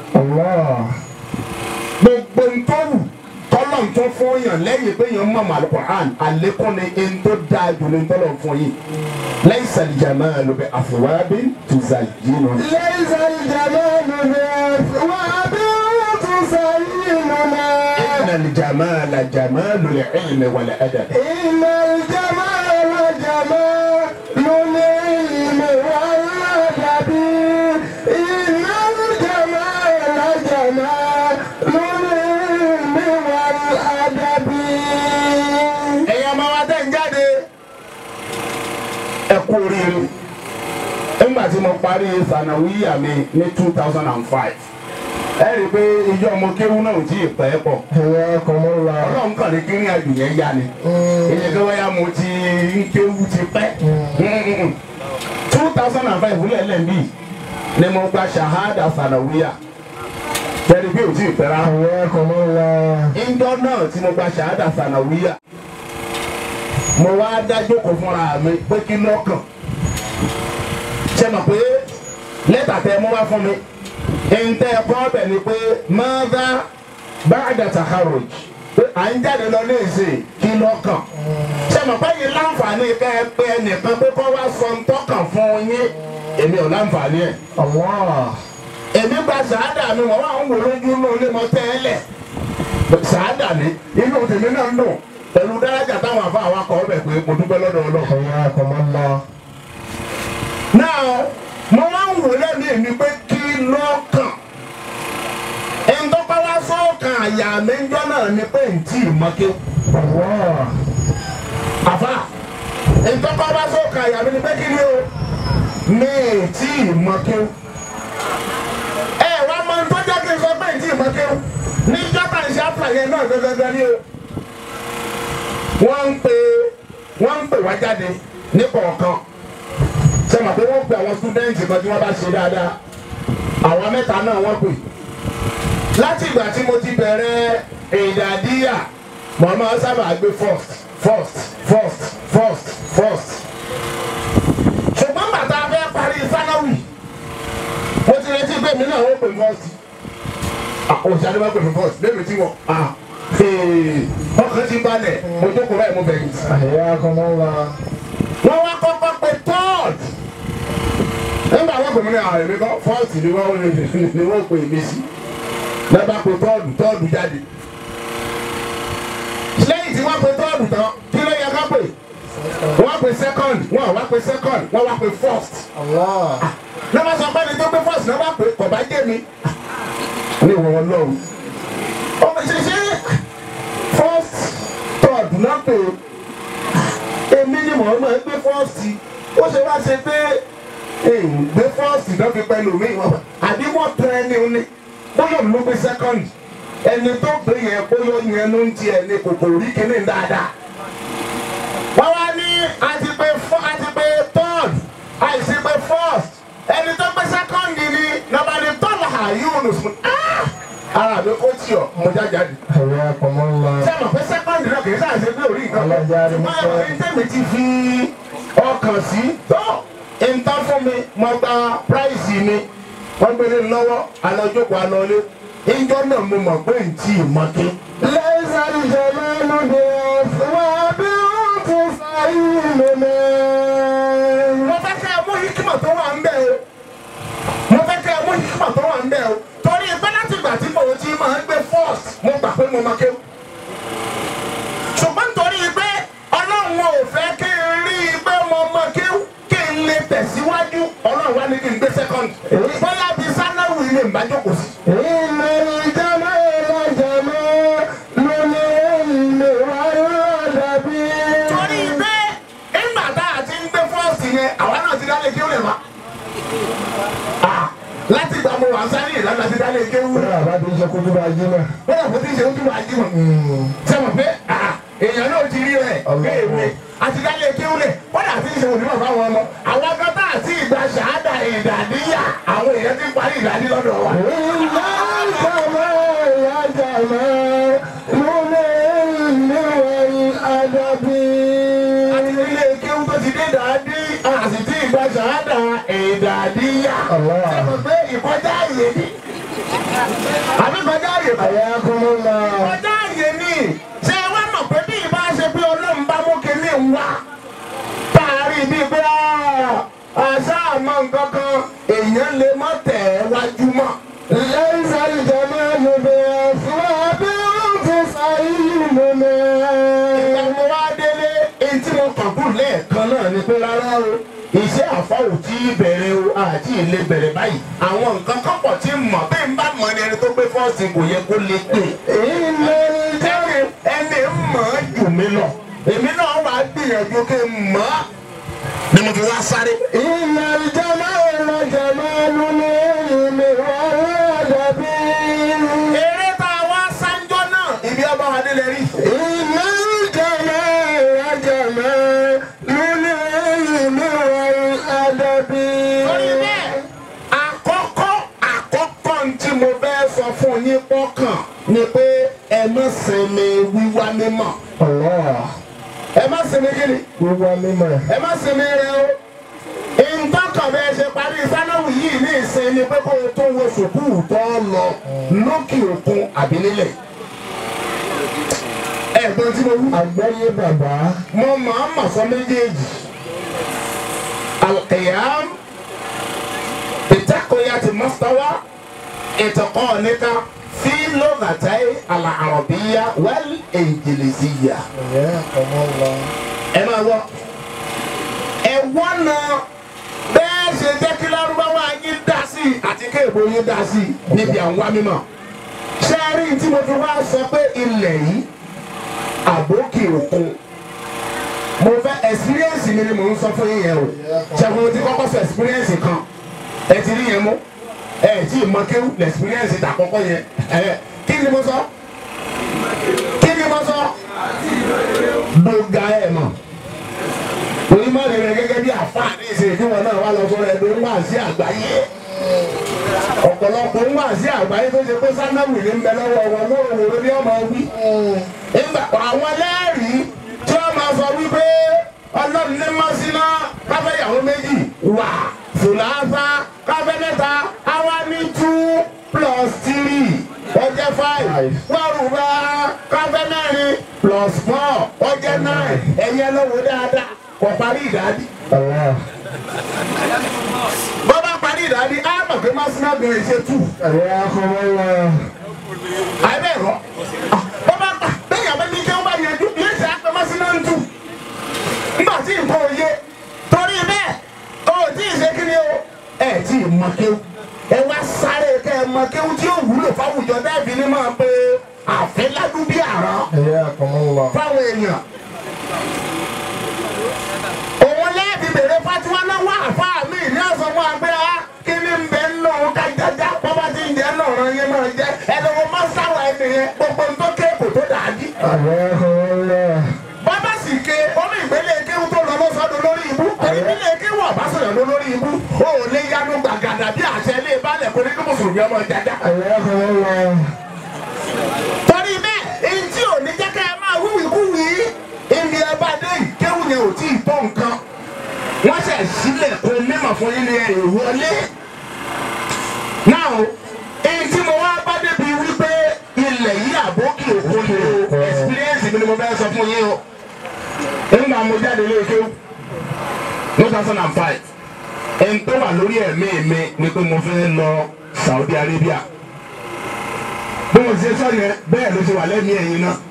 gbogbo ń tó wù tọ́lọ̀ tó fún yàn lẹ́yìn pé yàn mọ̀ Al-Qur'an àlékún ni ń tó dáa jù ní tọ́lọ̀ fún yín laysa al-jamalu bi athwabin tuzayyinu. ليس الجمال بأثواب تزيننا inna al-jamala jamalu al-ilmi wal-adab. إن الجمال جمال العلم والأدب إن الجمال جمال العلم والأدب ẹ̀yin ọmọ wa tẹ̀ ń jáde ẹ kú oríire nígbà tí mo parí sanawiya mi ní two thousand and five ẹ rí i pé ijó ọmọ kéwú náà ò tí ì pẹ́ pọ̀ ọlọ́run kàn ní kíní àjò yẹn yá ni èyí kí wọ́n yá mo ti ń kéwú ti pẹ́ two thousand and five wúlẹ̀ lẹ́ẹ̀mí ni mo gba shahada sanawiya tẹ́lí bí ò tí ì pẹ́ rárá ìjọ náà tí mo gba shahada sanawiya mo wá dájókòó fúnra mi pé kí lọ́kàn ṣe mọ̀ pé lẹ́tà tẹ mú wá fún mi ntẹ ẹ̀kọ́ ọbẹ̀ ni pé mọ́dá báàdà taharoj pé à ń jáde lọ ní ìsìn kí lọ́kàn ṣe mọ̀ pé yìí láǹfààní kẹ́ ẹ pé ẹnìkan pé kọ́ wá sọ ntọ́kàn fún yín èmi ò láǹfààní ẹ̀ èmi gba sàádà mi wọ́n wà ń wò lójú náà lé mọ́ tẹ́lẹ̀ sàádà ni inú tèmi náà ń dùn pẹ̀lú dárájà táwọn àfa àwọn akọ̀ ọbẹ̀ pé mo dúpẹ́ lọ́dọ̀ ọlọ́run náà mo máa ń wò lẹ́nu èmi pé kí lọ́kàn ẹ̀ńtọ́pá wá sọ́ọ̀kan àyà mi ń jọ́ náà ni pé ntí ìmọ̀ké àfa ẹ̀ńtọ́pá wá sọ́ọ̀kan àyà mi ni pé kí ni o mi ntí ìmọ̀ké ẹ wá mọ ní tọ́jà kí n sọ pé ntí ìmọ̀ké ní jọ́tà ìṣe àfàyẹ náà gẹ́gẹ́ ni o wọ́n ń pè wọ́n ń pè wá jáde ní kọ̀ọ̀kan ṣe mọ̀ pé wọ́n pe àwọn stúdẹ́ǹtì kan tí wọ́n bá ṣe dáadáa àwọn mẹ́ta náà wọ́n pè láti ìgbà tí mo ti bẹ̀rẹ̀ ìdàdíyà mo máa ń sábà gbé first first first first first ṣùgbọ́n bàtà fẹ́ parí sánáwì mo ti retí pé mi náà ó pè first òṣìṣẹ́ adébá pè mí first lẹ́mi tí wọ́n ọkàn ti balẹ̀ mo jókòó báyìí mo bẹ̀rẹ̀ wọ́n wá kọ́kọ́ pé third nígbà wọ́n pè mí ní àwọn èmi kọ́ first ni wọ́n ni wọ́n pè mí sí lẹ́bàá pé third third jáde lẹ́yìn tí wọ́n pè third tán kí ló yẹ ká pè wọ́n pè second wọ́n wá pè second wọ́n wá pè first lọ́wọ́ sọ pé ní tó pé first náà wá pè kò bá jẹ́ mi ní ìwọ̀n ọlọ́run ọmọ ṣẹṣẹ first third náà pé èmi ni mò ń mọ̀ ẹ́ gbé first ó ṣe wá ṣe pé gbé first náà fi pẹ̀lú mi àbí wọ́n tẹ ẹni ní bóyá ló gbé second ẹni tó gbé yẹn bóyá yẹn ló ń tiẹ̀ ní kòkòrò rí kíní dáadáa wọ́n wá ní àti pé àti pé third àìsí pé first ẹni tó gbé second ni nàbà ní tọ́lá yunus ara mi kò tí ọ mo jájáde. ẹ̀yà àpamọ́ ńlá. ṣé àmọ̀ pé second náà kì í sáà ṣe pé orí nǹkan Ọlọ́jà rẹ̀ ṣùgbọ́n ẹ̀rọ ní tẹ̀mí ti fi ọkàn sí tó ìta fún mi mo gba price mi wọ́n gbélé lọ́wọ́ alọ́jókòó alọ́lé ìjọ náà mo mọ̀ pé n tí ì mọ́ké. ليس الجمال بأثواب تسعين mo fẹ́ kẹ́ ẹ mú hikima tó wà ń bẹ̀ o mo fẹ́ kẹ́ ẹ mú hikima tó wà ń bẹ̀ o torí pé láti ìgbà tí mo ti máa ń gbé first mo gbà pé mo máa kéwù ṣùgbọ́n nítorí pé ọlọ́run ò fẹ́ kí n rí i pé mo máa kéwù kí n lè tẹ̀síwájú ọlọ́run wá ní kí n gbé second bóyá bí sanáwó ilé ń bá jókòó sí. إن الجمال جمال العلم والأدب torí pé nígbà tá a ti ń gbé first yẹn àwa náà ti dálé kéwù lè má. láti ìgbà mo wà sáré ìlànà ti dálé kéwù Bẹ́ẹ̀ àbá ti ń ṣe kókó bá jí náà. bóyá kò tí ń ṣe ojú wa jí wọn. sẹ́wọ̀n pé èèyàn náà ti rí rẹ̀ kéèwé àti dálé kéwúlẹ̀ bóyá àti ìṣe onímọ̀ fáwọn ọmọ àwọn akọ́tà àti ìgbà ṣáádà ìdàdíyà àwọn èèyàn ti parí ìdádí lọ́dọ̀ wa. àti ilé kéwú tó ti dé dàdí àti tí ìgbà ṣáádà ìdàdíyà. Allah. sẹ́wọ̀n pé ìkọjá àyè ni àbí kọjá àyè kọ́. kọjá àyè ni ṣé ẹ wá mọ̀ pé bí ìbá ṣe pé ọlọ́run bá mú kinní ń wá táàrí bíi pé àṣà àmọ́ nǹkan kan èèyàn lè má tẹ̀ ẹ́ wájú mọ́. ìgbà mo wá délé èyí tí mo kàn kú lẹ́ẹ̀kan náà ni pé rárá o iṣẹ́ àfọwò tí bẹ̀rẹ̀ o àti ilé bẹ̀rẹ̀ báyìí àwọn nǹkan kan pọ̀ tí mọ̀ bí n bá mọ̀ ní ẹni tó gbé fọ́ọ̀sì kò yẹ kó lè pè ẹni ẹni mọ̀ ọ́ jù mí lọ èmi náà wà á gbìyànjú kí n mọ̀ ọ́ ni mo fi wá sáré. eré tá a wá sáńjọ́ náà ibi ọba wa délé rí. torí bẹ́ẹ̀ àkọ́kọ́ àkọ́kọ́ tí mo fẹ́ sọ fún yín pọ́kàn ni pé ẹ má sinmi wíwá mímọ́ ẹ má sinmi kí ni Wíwá mímọ̀. ẹ má sinmi rẹ o ìtọ́kàn bẹ́ẹ̀ ṣe parí sánáwù yìí ní ìsinmi pé kó o tó wo sùkúù tó lọ lókè òkun àbí nílẹ̀ ẹ̀gbọ́n tí mo wú Àgbáyé bàbá. mo máa ń mọ̀ sọ méjèèjì alqiyam bitakoyati mustawa itiqanika fi lughatai al-arabiyya wal injiliziyya Ẹ̀yà àpamọ́ ńlá. ẹ máa wọ ẹ wọ́nà bẹ́ẹ̀ ṣe jẹ́ kí lárúbáwá yín dá sí i àti kéèbó yín dá sí i níbi àwọn mímọ́ ṣé ẹ rí tí mo fi wá sọ pé ilẹ̀ yìí àbókè òkun mo fẹ́ experience mi ni mò ń sọ fún yín yẹn o ṣẹ́gun ti kọ́kọ́ sọ experience kan ẹ ti rí yẹn mú ẹ tí ì mọ kéwù lẹ experience ta kọ́kọ́ yẹn ẹ kí ni mo sọ kí ni mo sọ gbogbo ẹ mọ̀ onímọ̀ rẹ̀ gẹ́gẹ́ bí àfáàní ìṣèjú wọn náà wà lọ sọ rẹ̀ ló ń wà sí àgbáyé ọ̀pọ̀lọpọ̀ ń wà sí àgbáyé tó ṣe pé sánáwì ní ń bẹ lọ́wọ́ wọn lóòrò ló ní ọmọ wí. nígbà àwọn ẹlẹ́rìí tí wọ́n máa sọ wípé ọlọ́run ní mọ́síná káfẹ́ ìyàwó méjì wà fùlàfà káfẹ́ mẹ́ta àwa ní two plus three ó jẹ́ five wárùbá káfẹ́ mẹ́rin plus four ó jẹ́ nine ẹ̀yẹ lọ́wọ́ dáadáa kò parí ìdádì Allah. bọ́ bá parí ìdádì á mọ̀ pé mọ́síná bẹ̀rẹ̀ ṣe two Ẹ̀yà àpamọ́ ńlá. àbẹ̀ rọ bọ́ bá pa bẹ́ẹ̀ bá ní kí wọ́n bá yanjú yóò ṣe àpamọ́sí náà ń tù nígbà tí nǹkan ò yé torí bẹ́ẹ̀ o ò tí ì ṣe kí ni o ẹ tí ì mọ kí o ẹ wá sáré kẹ́ ẹ ọmọ kéwú tí ó wúlò fáwùjọ dẹ́ẹ̀fì ni máa pe àfẹ́ ládùn bí àrán Hayyakumullah. fáwọn èèyàn. òun lẹ́ẹ̀bí bèrè fatiwa lọ́wọ́ àfáà mi ní ọ̀sán wọn àgbẹ̀ á kí ni ń bẹ nínú òun ká jájá bọ́bá ti ń jẹ́ náà ràn yín máa jẹ́ ẹ̀dọ̀wọ̀ máa ń sáwọ̀ ẹni yẹn gbogbo ń tó kéèkó tó dàájí. Hayyakumullah. bàbá sì ké omi ìgbélé kéwù tó lọ lọ́sọ̀dọ̀ lórí ibú ìgbélé kéwù ọ̀bá sọ̀rọ̀ lọ lórí ibú ó lé yanu gbàgàdà bí àṣẹ ilé balẹ̀ kò ní kí mùsùlùmí ọmọ jájá. Hayyakumullah. torí bẹ́ẹ̀ èyí tí ò ní jẹ́ ká ẹ máa wíwì kúwì ìní ẹ bá dé yìí kéwù yẹn ò tí ì tó nǹkan wọ́n ṣẹ̀ sílẹ̀ kó mímọ̀ fún yín ní ẹ̀ wọlé. náà èyí tí mo wá bá débi wípé ilẹ̀ yìí àbókì òkun ni o experience mi ni mo fẹ́ sọ fún yín o. nígbà mo jáde lé kéwù two thousand and five ẹni tó wà lórí ẹ̀mí mi ni pé mo fẹ́ lọ Saudi Arabia bí mo ṣe sọ yẹn bẹ́ẹ̀ ló ṣe wà lẹ́mìí ẹ̀yin náà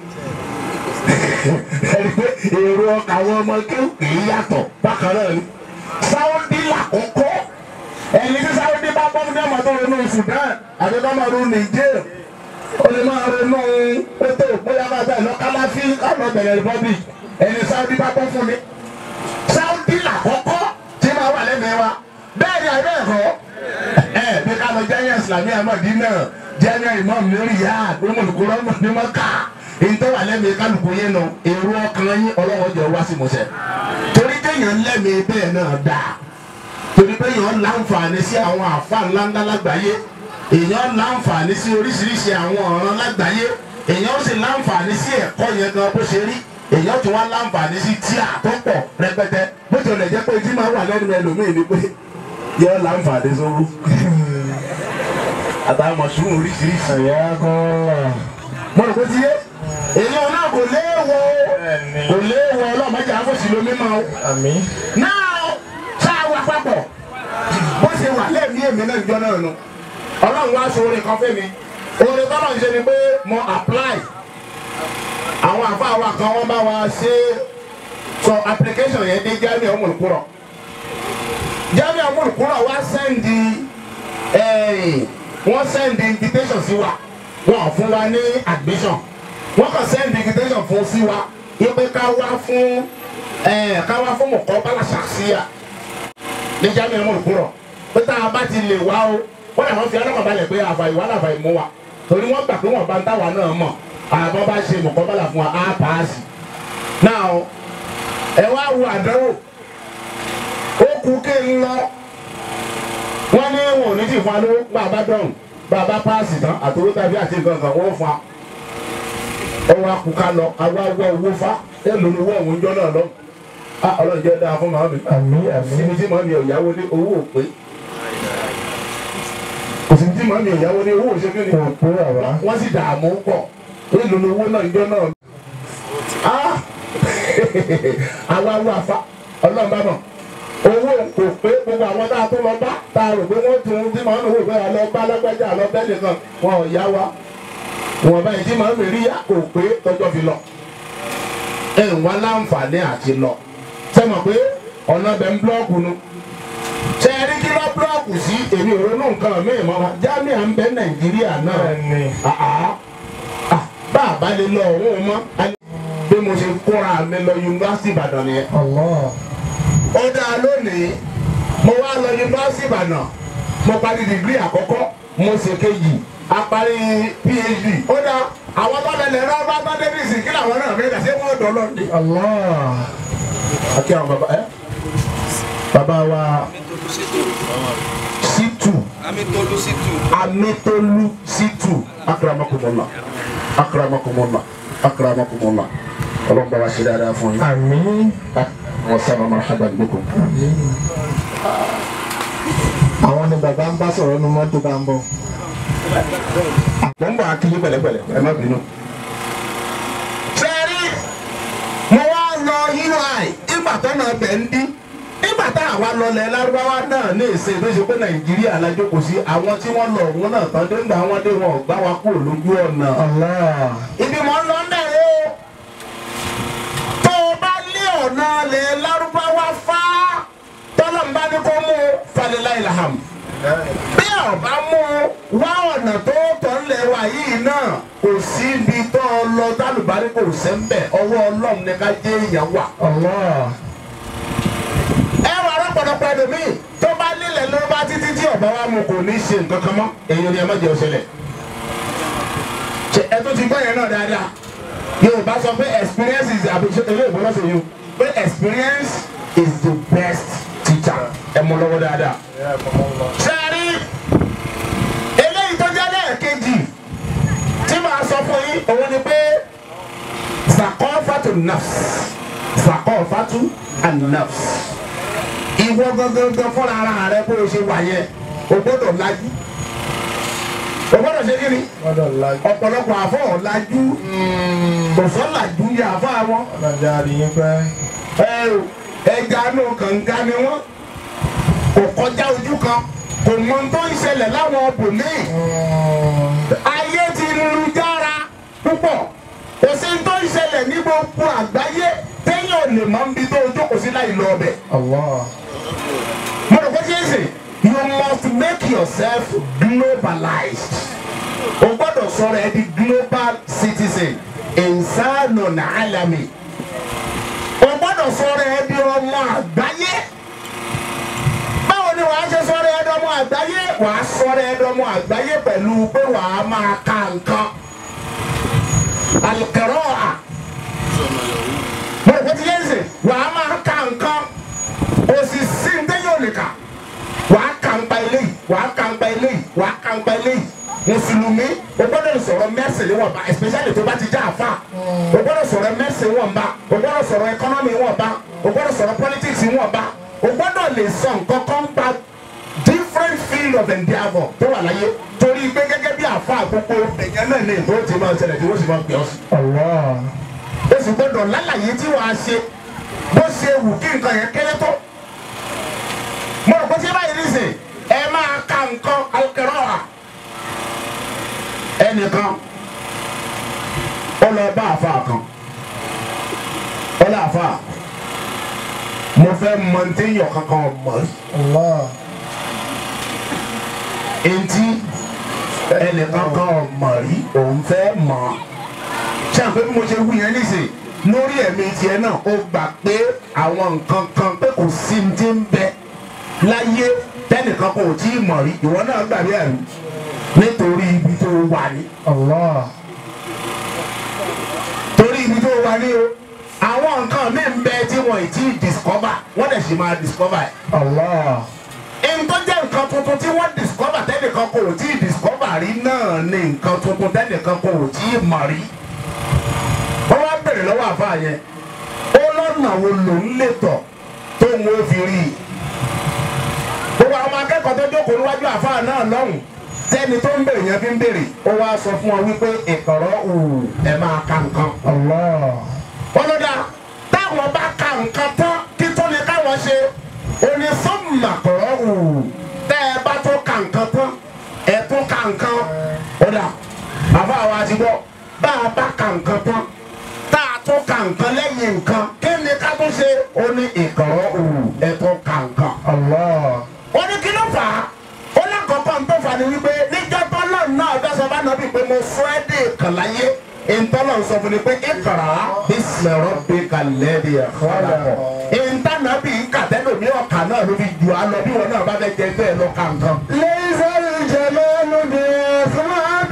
ẹni pé èrò ọkà àwọn ọmọ kéwù kìí yàtọ̀ bákan náà ni sáwọ́dí làkọ́kọ́ ẹni tí sáwọ́dí bá bọ́ ní ọmọ tó ronú Sudan àti tó máa ronú Niger ó lè máa ronú pété bóyá máa bẹ̀ lọ kálàfí kálọ̀ bẹ̀rẹ̀ republic ẹni sáwọ́dí bá bọ́ fún mi sáwọ́dí làkọ́kọ́ tí máa wà lẹ́mìí wa bẹ́ẹ̀ ni àbẹ́ ẹ̀kọ́ ẹ̀ bí ká lọ jẹ́yìn Islamiyah Madina jẹ́yìn imam lórí yá àgbẹ̀mọ̀lùkúrọ̀ ní mọ́ká èyí tó wà lẹ́mìí kálukú yẹn nù èrò ọkàn yín ọlọ́wọ́ jọ wá sí mọ́sẹ̀ torí téèyàn lẹ́mìí bẹ́ẹ̀ náà dáa torí pé èèyàn láǹfààní sí àwọn àfa ńláńlá lágbàáyé èèyàn láǹfààní sí oríṣiríṣi àwọn ọ̀ràn lágbàáyé èèyàn sì láǹfààní sí ẹ̀kọ́ yẹn gan bó ṣe rí èèyàn tún wá láǹfààní sí tíà tó pọ̀ rẹpẹtẹ bó tilẹ̀ jẹ́ pé tí máa wà lẹ́nu ẹlòmíì ni pé yọ láǹfààní sówó àtàwọn mọ̀ṣúrù oríṣiríṣi Hayyakumullah. mo rò pé ti yé èèyàn náà kò léèwọ̀ kò léèwọ̀ ọlọ́mọdé àfọ̀sí lomi máa ń Àmín. náà sáà wà papọ̀ bó ṣe wà lẹ́ẹ̀mí èmi náà jọ náà nu ọlọ́run wá so orin kan fẹ́ mi orin tọ́lọ̀ ń ṣe ni pé mo apply àwọn àfáà wa kan wọ́n bá wa ṣe sọ application yẹn dé jamiu ọmọlùkúrọ̀ jamiu ọmọlùkúrọ̀ wá sẹ́ndì wọ́n sẹ́ndì invitation sí wa wọ́n fún wa ní admission wọ́n kàn sẹ́ndì invitation fún sí wa ipe ká wá fún ẹ ká wá fún mọ̀kọ́ bala ṣàṣìyà ní jamiu ọmọlùkúrọ̀ pé tá a bá ti lè wá o wọ́n yà wọ́n fi ọlọ́kàn balẹ̀ pé àfàì wà láfàì mú wa torí wọ́n gbà pé wọ́n bá ń táwa náà mọ̀ àbọ̀ bá ṣe mọ̀kọ́ bala fún wa á paasi náà ẹ wá wo àdánwò ó kú ké ń lọ wọ́n ní wọn ò ní tì fún wa ló bá a bá dọ̀rùn bá a bá paasi tán àtòwó tàbí àti nǹkan kan wọ́n fún wa ó wá kú ká lọ àwa wọ owó fa ẹ lóni owó ọ̀hún jọ náà lọ ah ọlọ́run jẹ́ dáa fún màmí Àmín. Àmín. síbi tí màmí ọ̀yáwó ní owó ò pé kò sí tí màmí ọ̀yáwó ní owó òṣèlú ní Kò pé bàbá. wọ́n sì dààmú pọ̀ èlò lówó náà ìjọ náà ah àwa wà fa ọlọ́run bá mọ̀ owó kò pé gbogbo àwọn tá a tó lọ bá tá a rò pé wọ́n tún tí màá nù wò pé àlọ́ bá lágbájá àlọ́ bẹ́ẹ̀ nìkan wọn ò yá wa wọn báyìí tí màá rí yá kò pé tọjọ́ fi lọ ẹ̀ ń wá láǹfààní àti lọ sẹ́mọ̀ pé ọ̀nà bẹ̀ ń búlọ́ọ̀kù nu ṣe é rí kí lọ́ búlọ́ọ̀kù sí èmi ò ronú nǹkan míì mọ́ wa jámíà ń bẹ nàìjíríà náà Bẹ́ẹ̀ni. àá ah, bá a bá lè lọ òun mọ́ a ní bí mo ṣe kóra mi lọ yunifásitì ìbàdàn nìyẹn Allah. ó dáa lónìí mo wá lọ yunifásitì ìbàdàn mo parí dìgírì àkọ́kọ́ mo ṣe kejì a parí phd ó dáa àwọn tó lẹlẹ rẹ bá bá davis kí làwọn náà fẹẹ dà sí wọn dọ lọ ní. Allah. àti àwọn bàbá ẹ bàbá wa situ Amitolu Situ. amitolu situ akramakumullah akramakumullah akramakumullah ọlọ́run bá wa ṣe dáadáa fún yín. Àmín. wọ́n sábà máa ṣàbà gbókùn. Àwọn ni bàbá ń bá sọ̀rọ̀ nu mọ́tò bá ń bọ̀. mo ń bọ̀ akílé pẹ̀lẹ́pẹ̀lẹ́ ẹ má bínú. sẹ́rí mo wá lọ ui ìgbà tó náà bẹ̀ ń dín nígbà tá àwa lọlẹ̀ lárúbáwá náà ní èsè tó ṣe pé nàìjíríà la jókòó sí àwọn tí wọ́n lọ òun náà tán dé ńgbà wọn dé wọn ò gbá wa kúrò lójú ọ̀nà. Allah. ibi mọ̀ ń lọ bẹ̀rẹ̀ o tó o bá lé ọ̀nà lẹ̀ lárúbáwá fá tọ́lọ̀ ń bá ní kó mú falilá ìlàhàm bí ọba mú wá ọ̀nà tó tọ́ ńlẹ̀ wa yìí náà kò sí ibi tó lọ tálùbárí kò sẹ́ńbẹ̀ ọwọ́ ọlọ́run ní ká jẹ́ èèyàn wà. ẹ wà rọpọlọpọ ẹlòmíì tó bá nílẹ̀ ló bá títí tí ọba wa mu kò ní ṣe nǹkan kan mọ́ èèyàn ni ẹ má jẹ́ ọ̀ṣẹlẹ̀. ẹ tó ti gbọ́ yẹn náà dáadáa yorùbá sọ pé experience is àbí ṣe ilé ìbọn lọ́sẹ̀ yìí pé experience is the best teacher ẹ mú lọ́wọ́ dáadáa. sẹ́ẹ̀rí eléyìí tó jẹ́ lẹ́ẹ̀kejì tí màá sọ fún yín òun ni pé sakọ́fàtú nafs sakọ́fàtú an-nafs ìwọ gangan fúnra ara rẹ bó o ṣe wà yẹn o gbọ́dọ̀ lajú o gbọ́dọ̀ ṣe kí ni ọ̀pọ̀lọpọ̀ àfọ̀ ọ̀làjú kò sọ́làjú yẹ àfọ̀ àwọn ẹ o ẹja nù kànga ni wọn kò kọjá ojú kan kò mọ tó ń ṣẹlẹ̀ láwọn ọbùnmí ayé ti lu jára púpọ̀ kò sí tó ń ṣẹlẹ̀ ní gbogbo àgbáyé téèyàn ò lè mọ níbi tó jókòó sí láì lọ ọbẹ̀ mo rò pé kí ẹ sè you must make yourself globalized o gbọ́dọ̀ sọ̀rọ̀ ẹ di global citizen ìsánù nàálàmì o gbọ́dọ̀ sọ̀rọ̀ ẹ di ọmọ àgbáyé báwo ni wàá ṣe sọ̀rọ̀ ẹ di ọmọ àgbáyé wàá sọ̀rọ̀ ẹ di ọmọ àgbáyé pẹ̀lú pé wàá máa ka nǹkan alikẹrọ́ọ̀à mo rò pé kí ẹ sè wàá máa ka nǹkan òsì sí ní tẹ́yìn ò lè kà wàá kà ń pa eléyìí wàá kà ń pa eléyìí wàá kà ń pa eléyìí mùsùlùmí o gbọ́dọ̀ sọ̀rọ̀ mẹsì níwọ̀nba especially tó bá ti já àfa o gbọ́dọ̀ sọ̀rọ̀ mẹsì níwọ̀nba o gbọ́dọ̀ sọ̀rọ̀ economy níwọ̀nba o gbọ́dọ̀ sọ̀rọ̀ politics níwọ̀nba o gbọ́dọ̀ lè sọ nǹkan kan pa different field of endeavour tó wà láyé torí pé gẹ́gẹ́ bí àfa àkókò èèyàn náà ní ìbò tí máa ṣẹlẹ̀ tí wọ́n sì máa pè ọ́ sí. o sì gbọ́dọ̀ lálàyé tí wàá ṣe bó ṣe wù kí nǹkan yẹn kéré tó mo rò pé tí báyìí nísìn ẹ máa ka nǹkan alukẹrọ wa ẹnìkan ó lọ bá àfa kan ó lọ àfa mo fẹ́ mọ ní téèyàn kankan mọ̀ eŋti ẹnìkan kan mọ̀ rí òun fẹ́ mọ̀ ṣé àpé bí mo ṣe wú yẹn nísìn lórí ẹ̀mí tiẹ̀ náà ó gbà pé àwọn nǹkan kan pé kò sí ní ti ń bẹ láyé tẹnìkan kò tí ì mọ̀ rí ìwọ náà gbàgbé ẹ̀rú nítorí ibi tó wà ní. torí ibi tó wà ní o àwọn nǹkan mi ń bẹ tí wọn ì tí ì discover wọ́n dẹ̀ sì máa discover ẹ̀. ẹni tó jẹ́ nǹkan tuntun tí wọ́n discover tẹ́nìkan kò tí ì discover rí náà ni nǹkan tuntun tẹ́nìkan kò tí ì mọ̀ rí. wọ́n wá bèrè lọ́wọ́ àfa yẹn ó lọ́nà wo lòún lè tọ̀ tó ń wo fi rí i gbogbo àwọn akẹ́kọ̀ọ́ tó jókòó níwájú àfáà náà lọ́hùn tẹ́ni tó ń bèrè yẹn fi ń bèrè ó wá sọ fún ọ wípé ìkọ̀rọ̀ òwò ẹ̀ máa ka nǹkan. ọlọ́dà táwọn bá ka nǹkan tán kí tó ní káwọn ṣe oní sọ́mùmà kọ̀rọ̀ òwò tẹ́ ẹ bá tó ka nǹkan tán ẹ tó ka nǹkan ọ̀dà àfáà wa ti gbọ́ bá a bá ka nǹkan tán tá a tó ka nǹkan lẹ́yìn nǹkan kí ni ká tó ṣe oní ìkọ̀rọ̀ òwò ẹ tó ka nǹkan ó ní kí ló fà á ó lákọ̀ọ́kọ́ ń tó fà ní wípé níjọ́ tọ́lọ́ náà bẹ́ẹ̀ sọ bá nàbí pé mo fún ẹ́ dé ìkànláyé ìtọ́lọ̀ sọ fún mi pé ìkàrà ìsìlẹ̀rọ̀ bí kalẹ̀ bí ẹ̀fọ́ àlàkọ̀ ìntànàbí kàtẹ́lómi ọ̀kà náà ló fi jù á lọ bí wọn náà bá fẹ́ jẹ bẹ́ẹ̀ lọ kà nǹkan. ليس الجمال بأسباب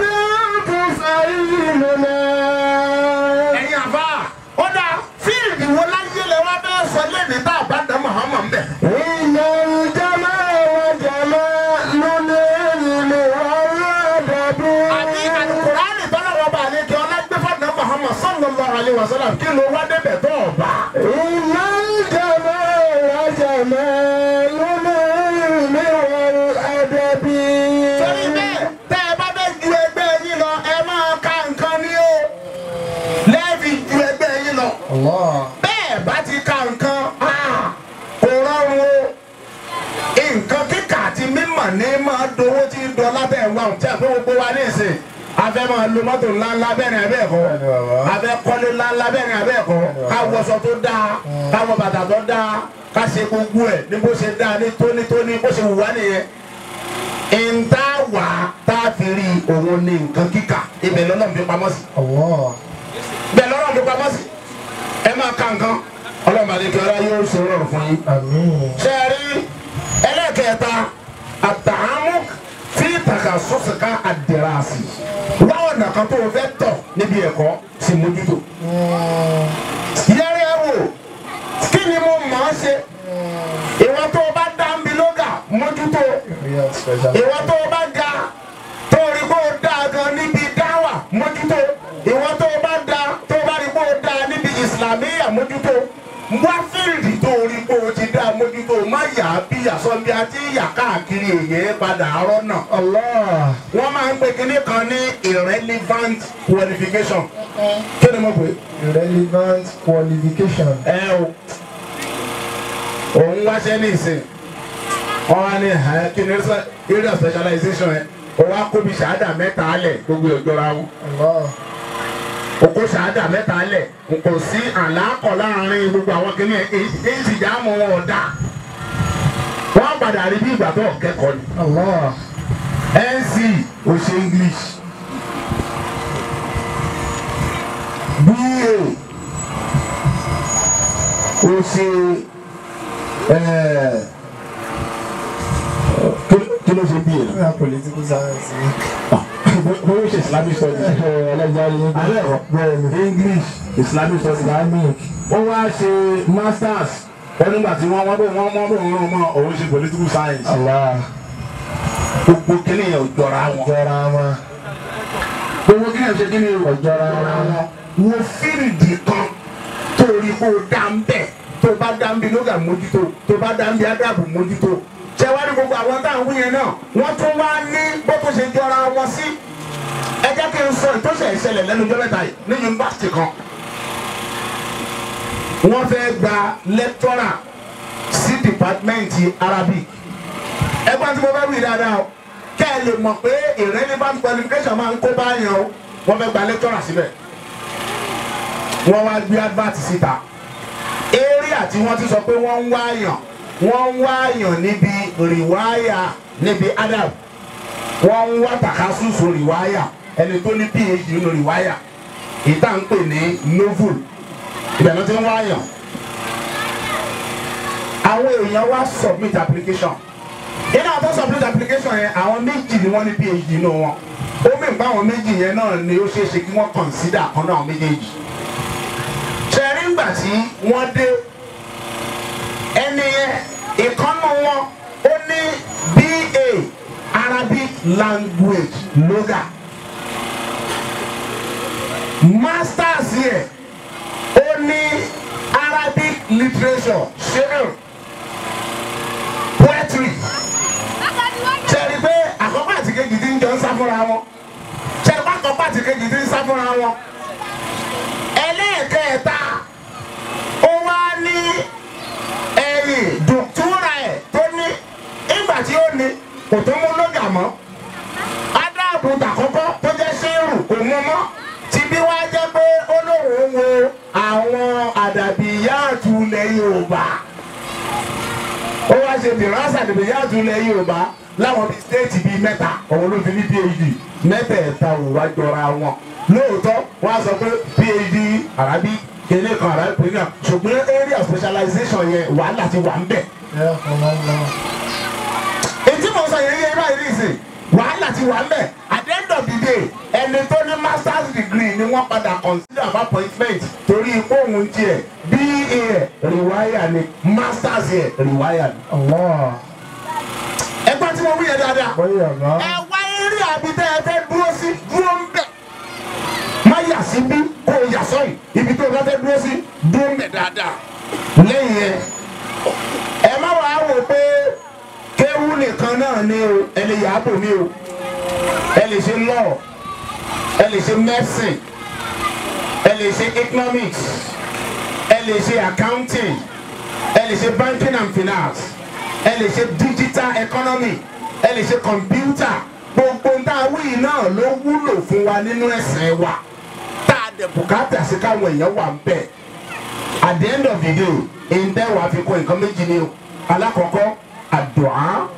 تسعيننا ẹ̀yin àbá ó dáa fíìlì wo láyé lẹ wá bẹ́ẹ̀ sọ lẹ́ni tá a bá dá Muhammad bẹ̀. إن الجمال جمال العلم والأدب àbí alukurani tọ́lọ́wọ́ bá àlejò ọlágbèfọ́nà Muhammad sallallahu alaihi wasallam kí ló wá débẹ̀ tó ọ̀bá. إن الجمال جمال العلم والأدب torí bẹ́ẹ̀ tẹ́ ẹ bá fẹ́ ju ẹgbẹ́ yín lọ ẹ máa ka nǹkan ní o lẹ́ẹ̀fi ju ẹgbẹ́ yín lọ. bẹ́ẹ̀ bá ti ka nǹkan ah, kò rọrùn o nǹkan kíkà àti mímọ̀ ní máa dowó tí ń dọ lábẹ́ wa ò tí a fẹ́ gbogbo wa ní ìsìn afẹ́ máa lo mọ́tò ńláńlá bẹ́ẹ̀ ni abẹ́ ẹ̀kọ́ afẹ́ kọ́lé ńláńlá bẹ́ẹ̀ ni abẹ́ ẹ̀kọ́ ká wọṣọ tó dáa ká wọ bàtà tó dáa ká ṣe gbogbo ẹ̀ ní bó ṣe dáa ní tónítóní bó ṣe wù wá nìyẹn ìta wà tá a fi rí òun ní nǹkan kíkà ibẹ̀ lọ́nà fi pamọ́ sí Allah. bẹ́ẹ̀ lọ́nà fi pamọ́ sí ẹ máa ka nǹkan ọlọ́run àdékè ọlá yóò ṣe rọrùn fún yín. Àmín. ṣe é rí ẹlẹ́kẹ̀ẹ́ta àtàámú tí tàkà sọ́sìká àdìrásì wáwọn nàkan tó o fẹ́ tọ̀ níbi ẹ̀kọ́ sì mójútó. yẹ́rẹ́ wò kí ni mo mọ̀ ọ́ ṣe ìwọ tó o bá dá ń bi lóga mójútó Real special. ìwọ tó o bá ga tó o rí kó o dáa gan níbi dáwà mójútó ìwọ tó o bá da tó o bá rí kó o dáa níbi ìsìlámíyà mójútó wá fíìlì tó o rí kó o ti dáa mójútó má yà á bí àsọ̀bí àti ìyà káàkiri èyí padà àárọ̀ náà Allah. wọ́n máa ń pe kinní kan ní irrelevant qualification kí ni mo pè é Relevant qualification. ẹ o òun wáṣẹ́ ní ìsìn wọn wá ní ẹ kí ni area specialization ẹ o wá kóbi ṣáádà mẹ́ta alẹ̀ gbogbo ìjọra wọn Allah. o kó ṣáádà mẹ́ta alẹ̀ kò sí àlákọ̀ láàrin gbogbo àwọn kìíní ẹ èyí ti dá mọ́ wọn ọ̀dà wọ́n padà rí bí ìgbà tó kẹ́kọ̀ọ́ ni Allah. nc o ṣe english ba o ṣe ẹ, kí- kí ló ṣe ba Real political science. bó o ṣe islamic studies Ẹlẹ́jà yín. alẹ́ ọ̀ Bẹ́ẹ̀ni. english islamic studies Islamic. ó wá ṣe masters wọ́n nígbà tí wọ́n wọ́n bò wọ́n mọ́ bò wọ́n mọ́ òun ṣe political science Allah. gbogbo kíni yẹn ò jọra wọn Jọra wọn. gbogbo kíni yẹn ò ṣe kíni ò Ọ̀jọ̀ra jọra wọn. wọn wo fíìdì kan tó rí kó o dá ń bẹ̀ tó bá dá ń bi lóga mójútó tó bá dá ń bi ádàbò mójútó ṣé wá ní gbogbo àwọn táwọn wí yẹn náà wọ́n tún wá ní bó tó ṣe jọra wọn sí ẹ jẹ́ kí n sọ ìtọ́sẹ̀ ìṣẹ̀lẹ̀ lẹ́nu ọjọ́ mẹ́ta yìí ní yunifásitì kan wọ́n fẹ́ gba lẹ́tọ́rà sí dìpátímẹ́ǹtì arabic ẹgbẹ́ tí mo fẹ́ wí dáadáa o kẹ́ ẹ lè mọ̀ pé irrelevant qualification máa ń kó báyàn o wọ́n fẹ́ gba lẹ́tọ́rà síbẹ̀ wọ́n wá gbé advert síta area tí wọ́n ti sọ pé wọ́n ń wáyàn wọ́n ń wáyàn níbi rìwáyà níbi adab wọ́n ń wá takasusu rìwáyà ẹni tó ní phd nínú rìwáyà ìta ń pè ní novel ibẹ̀ ló ti ń wáyàn àwọn èèyàn wá submit application iná àtọ́ submit application yẹn àwọn méjì ni wọ́n ní phd nínú wọn ó mì pa àwọn méjì yẹn náà ni ó ṣeé ṣe kí wọ́n consider kan náà àwọn méjèèjì ṣẹ̀rí ńgbà tí wọ́n dé ẹni yẹn ìkànnà wọn ó ní ba arabic language loga masters yẹ ó ní arabic literature share poetry ṣẹ̀rí pé àkọ́kọ́ àti kejì ti ń jọ ń sá fúnra wọn ṣẹ̀rí pé àkọ́kọ́ àti kejì ti ń sá fúnra wọn ẹlẹ́ẹ̀kẹta ó wá ní ẹ̀yìn dùkúrà ẹ̀ tó ní ìgbà tí ó ní kò tó mú lóga mọ́ adáàbò tàkọ́kọ́ tó jẹ́ sẹ́rù kò mú mọ́ tí bí wá jẹ́ pé ó lóun wo àwọn àdàbíyáàtú ilẹ̀ Yorùbá ó wá ṣe dìrásà àdàbíyáàtú ilẹ̀ Yorùbá láwọn bíi stéètì bíi mẹ́ta òun ló fi ní phd mẹ́tẹ̀ẹ̀ta ò wá jọra wọn lóòótọ́ wọ́n á sọ pé phd arabi kele kan arabi pé náà ṣùgbọ́n area specialization yẹn wàhálà ti wà ń bẹ̀. Yeah, Allah. ètí mo sọ yẹn yẹ báyìí nìsín wàhálà ti wà ń bẹ̀ at the end of the day ẹni tó ní masters degree ni wọ́n padà consider for appointment torí ipò òun tiẹ̀ ba rewire ni masters yẹ rewire ni. Allah. ẹgbẹ́ tí mo wí yẹn dáadáa Bóyá ọ̀gá. ẹ wá eré àbítẹ́ ẹ fẹ́ dúró sí dúró ń bẹ̀. má yà sí bí kó o yà sọ́yìn ibi tó o bá fẹ́ dúró sí dúró ń bẹ̀ dáadáa. lẹ́yìn yẹn ẹ má wàá wò pé kéwú nìkan náà ni o ẹ lè yà á bò mí o ẹ lè ṣe law ẹ lè ṣe medicine ẹ lè ṣe economics ẹ lè ṣe accounting ẹ lè ṣe banking and finance ẹ lè ṣe digital economy ẹ lè ṣe computer gbogbo ń tá a wí yìí náà ló wúlò fún wa nínú ẹ̀sìn wa tá a dẹ̀ bùkátà sí káwọn èèyàn wà ń bẹ̀ at the end of the day ǹdẹ́ wàá fi kọ́ nǹkan méjì ni o alákọ̀ọ́kọ́ àdùá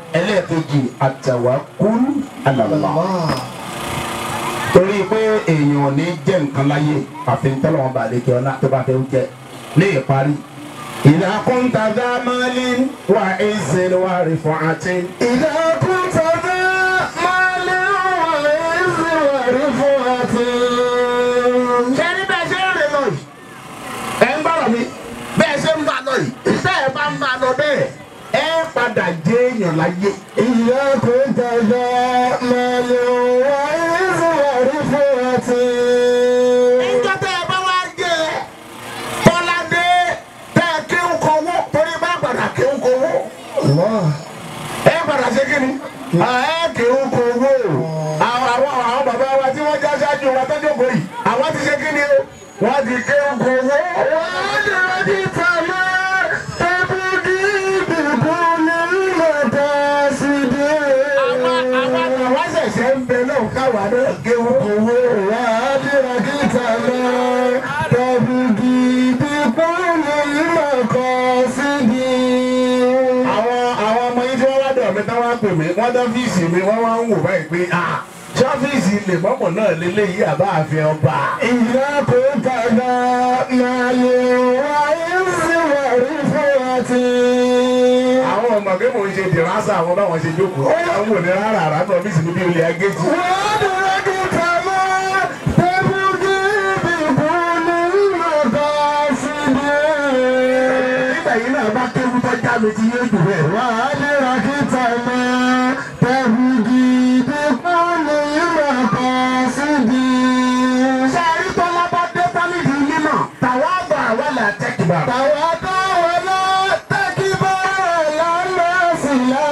ẹlẹ́ẹ̀kejì àtàwákùn àlàlá torí pé èèyàn ò ní jẹ́ nǹkan láyé àfi tọ́lọ́wọ́n bá lè kí ọlá tó bá fẹ́ jẹ́ ní ìparí. ìlà kúńtà dá máàlì wà ẹ̀sìn wà rí fún àti. إذا كنت ذا مال وعز ورفعة ṣé ní bẹ́ẹ̀ ṣe ń rìn lọ yìí ẹ̀ ń bọ̀rọ̀ mi bẹ́ẹ̀ ṣe ń bá lọ yìí iṣẹ́ ẹ̀ bá ń bá lọ bẹ́ẹ̀ ẹ padà jẹ́ èèyàn láyé. إذا كنت ذا مال وعز ورفعة níjọ́ tẹ́ ẹ bá wá jẹ́ tọ́ládé tẹ́ ẹ kí ń kọ́wọ́ torí bá padà kí ń kọ́wọ́. الله ẹ padà ṣe kí ni. ẹ kì í kówó àwọn àwọn àwọn bàbá wa tí wọ́n já ṣáájú wa tó jókòó yìí àwọn ti ṣe kí ni o wọ́n ti kí ń kówó. وأدركت ما تبدي بكل المقاصد àwọn àwọn àwọn ṣẹ̀ṣẹ̀ ń bẹ náà káwa náà kí ń kówó. وأدركت ما تبدي بكل المقاصد àwọn àwọn ọmọ yìí tí wọ́n wá dọ̀ mí táwọn á pè mí wọ́n dán fíìsì mi wọ́n wá ń wò báyìí pé ah ṣọ́fíìsì lè mọ́mọ́ náà lélẹ́yìí àbá àfin ọba. إذا كنت ذا مال وعز ورفعة àwọn ọmọ pé mò ń ṣe dìrásà àwọn báwọn ṣe jókòó àwọn ò ní rárá rárá tó ọ́fíìsì mi bí olè agéjì. وأدركت ما تبدي بكل المقاصد nígbà yìí náà bá kéwú tó já mi ti yé jù bẹ́ẹ̀. وأدركت ما تبدي بكل المقاصد sáré tọ́lá bá dé tálídì mímọ̀ tàwa àgbà wà là tẹ́kìbà. تواضع ولا تكبر على الناس لا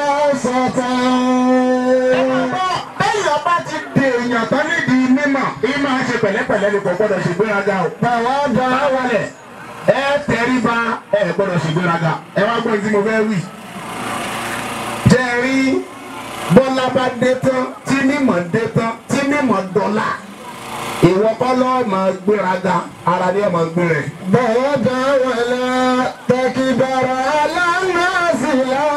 ẹ máa سطر bọ́ bẹ́ẹ̀ ọba ti dè èèyàn tán nídìí mímọ̀ kí máa ṣe pẹ̀lẹ́pẹ̀lẹ́ ni kò gbọ́dọ̀ ṣe gbéraga o. تواضع báwọlẹ̀ ẹ tẹríba ẹ gbọ́dọ̀ ṣe gbéraga ẹ wá gbọ́ tí mo fẹ́ wí. jẹ́rí bọ́lá bá dé tán tí mímọ̀ dé tán tí mímọ̀ dọ́là ìwọ kọ́ lọ́ọ́ máa gbéraga ara ni ẹ máa gbé rẹ̀. تواضع ولا تكبر على الناس لا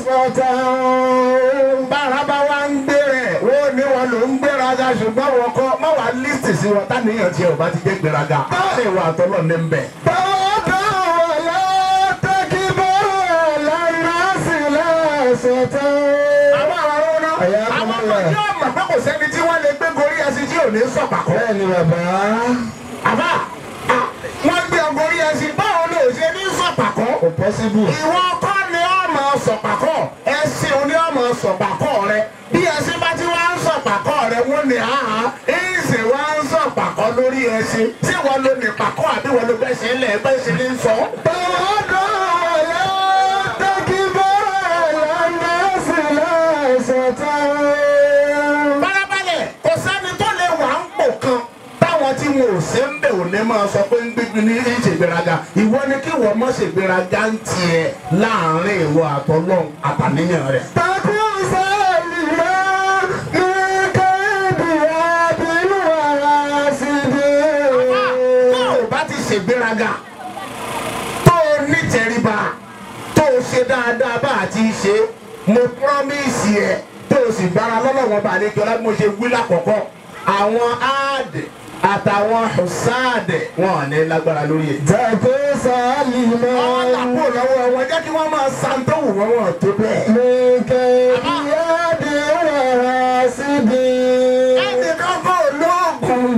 سطر bára bá wá ń gbé rẹ̀ ó ní wọn ló ń gbéraga ṣùgbọ́n wọn kọ́ má wàá lísì sí wọn táníyàn tiẹ̀ ò bá ti jẹ́ gbéraga. báyìí wà tọ́lọ̀ ní bẹ̀. تواضع ولا تكبر على الناس لا سطر àwọn àwọn ọ̀rọ̀ Ẹ̀yà náà àwọn kọ́mọ́lá. ọmọ yóò mọ̀ pé kò sẹ́ni tí wọ́n lè gbé gorí ẹṣin tí ò ní sọ̀pàkọ́. bẹ́ẹ̀ni bàbá àbá à, wọ́n gbé ọgọ́rí ẹṣin báwo ló ṣe ní sọ̀pàkọ́. kò pọ́síbù ìwọ kọ́ ni ọmọ sọ̀pàkọ́ ẹṣin ò ní ọmọ sọ̀pàkọ́ rẹ bí ẹṣin bá ti wá ń sọ̀pàkọ́ rẹ wọ́n ní àhá ìṣe wá ń sọ̀pàkọ́ lórí ẹṣin tí wọ́n lo ní pàkọ́ àbí wọ́n lo bẹ́ẹ̀ ṣe ń lẹ̀ bẹ́ẹ̀ ṣe ń sọ. تواضع ولا تكبر على الناس لا سطر bárabalẹ̀ kò sẹ́ni tó lè wà ń pò kan táwọn tí wọn ò ṣe ń bẹ̀ ò ní máa sọ pé ń gbégbé ní ìṣègbéraga ìwọ ni kí wọ́n mọ̀ ṣègbéraga ń tiẹ̀ láàrin ìwọ àtọ́lọ́hún àtàníyàn rẹ̀. تكون سالما من كيد عاد وحاسد tó o bá ti ṣègbéraga tó o nítẹríba tó o ṣe dáadáa bá a ti ṣe mo promise ẹ tó o sì gbára lọ́lọ́wọ́n bá a lè jọ láti mo ṣe wí lákọ̀ọ́kọ́ àwọn áàdì àtàwọn ṣáàdì wọn ò ní lágbára lórí ẹ̀. تكون سالما wọ́n làkó lọ́wọ́ wọn jẹ́ kí wọ́n máa san tó wù wọ́n wọ́n tó bẹ́ẹ̀. من كيد عاد وحاسد ẹnì kan kò lóògùn.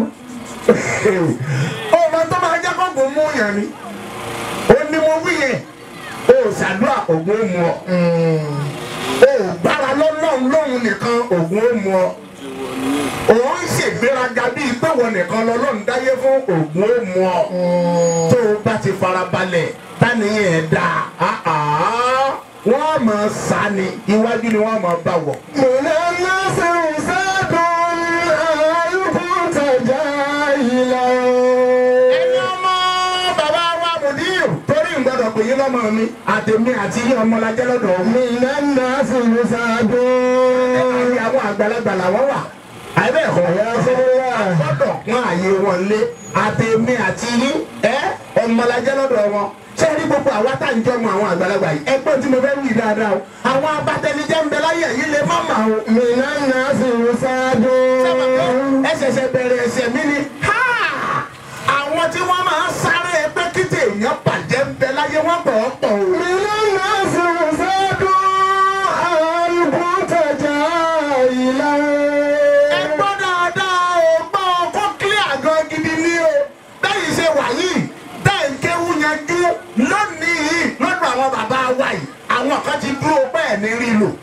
ọmọ tó máa jẹ́ kóògùn mú yàn ni. ó ní mo wí yẹn. o ṣàdúrà ògùn ó mu ọ. o gbára lọ́lọ́run lóhun nìkan ògùn ó mu ọ. òun ń ṣègbéraga bíi pé wọn nìkan lọ́lọ́run dáyé fún ògùn ó mu ọ. tó o bá ti farabalẹ̀ táníyàn ẹ̀ dáa. ah, ah, wọ́n máa sá ni iwájú ni wọ́n máa bá wọ̀. من الناس وساد هل كنت جاهلا ẹni ọmọ bàbá wa mùdíò torí ìgbọ́dọ̀ pé yín lọ́mọ mi àtẹ̀mí àti yín ọmọ lajẹ́ lọ́dọ̀ mi. من الناس وساد àti àwọn àgbàlagbà làwọn wà. àbẹ̀ ẹ̀kọ́ يا سيدي gbọ́dọ̀ pọ́n àyè wọn lé àtẹ̀mí àti yín ẹ́ ọmọlajẹ́ lọ́dọ̀ wọn ṣé ẹ rí gbogbo àwa tá à ń jọmọ àwọn àgbàlagbà yìí ẹgbẹ́ tí mo fẹ́ wí dáadáa o àwọn abatẹnijẹ́ ń bẹ láyé yìí lè má mà o. mìíràn náà sì ń ṣáájú. sábà pé ẹ ṣẹ̀ṣẹ̀ bẹ̀rẹ̀ ẹ̀ṣẹ̀ mi ni ha àwọn tí wọ́n máa ń sáré pé kíte èèyàn bàjẹ́ ń bẹ láyé wọ́n pọ̀ ọ́ pọ̀ o. mìíràn náà sì ń ṣáájú. àlùkò tẹ̀jà ìlànà. ẹ gbọ́ dáadáa o gbọ́ kó clear gan gidi ní o bẹ́ẹ̀ ṣe wà yìí bẹ́ẹ̀ ń kéwú yanjú lónìí yìí lọ́dọ̀ àwọn bàbá wa yìí àwọn kan ti dúró bẹ́ẹ̀ ní rí lò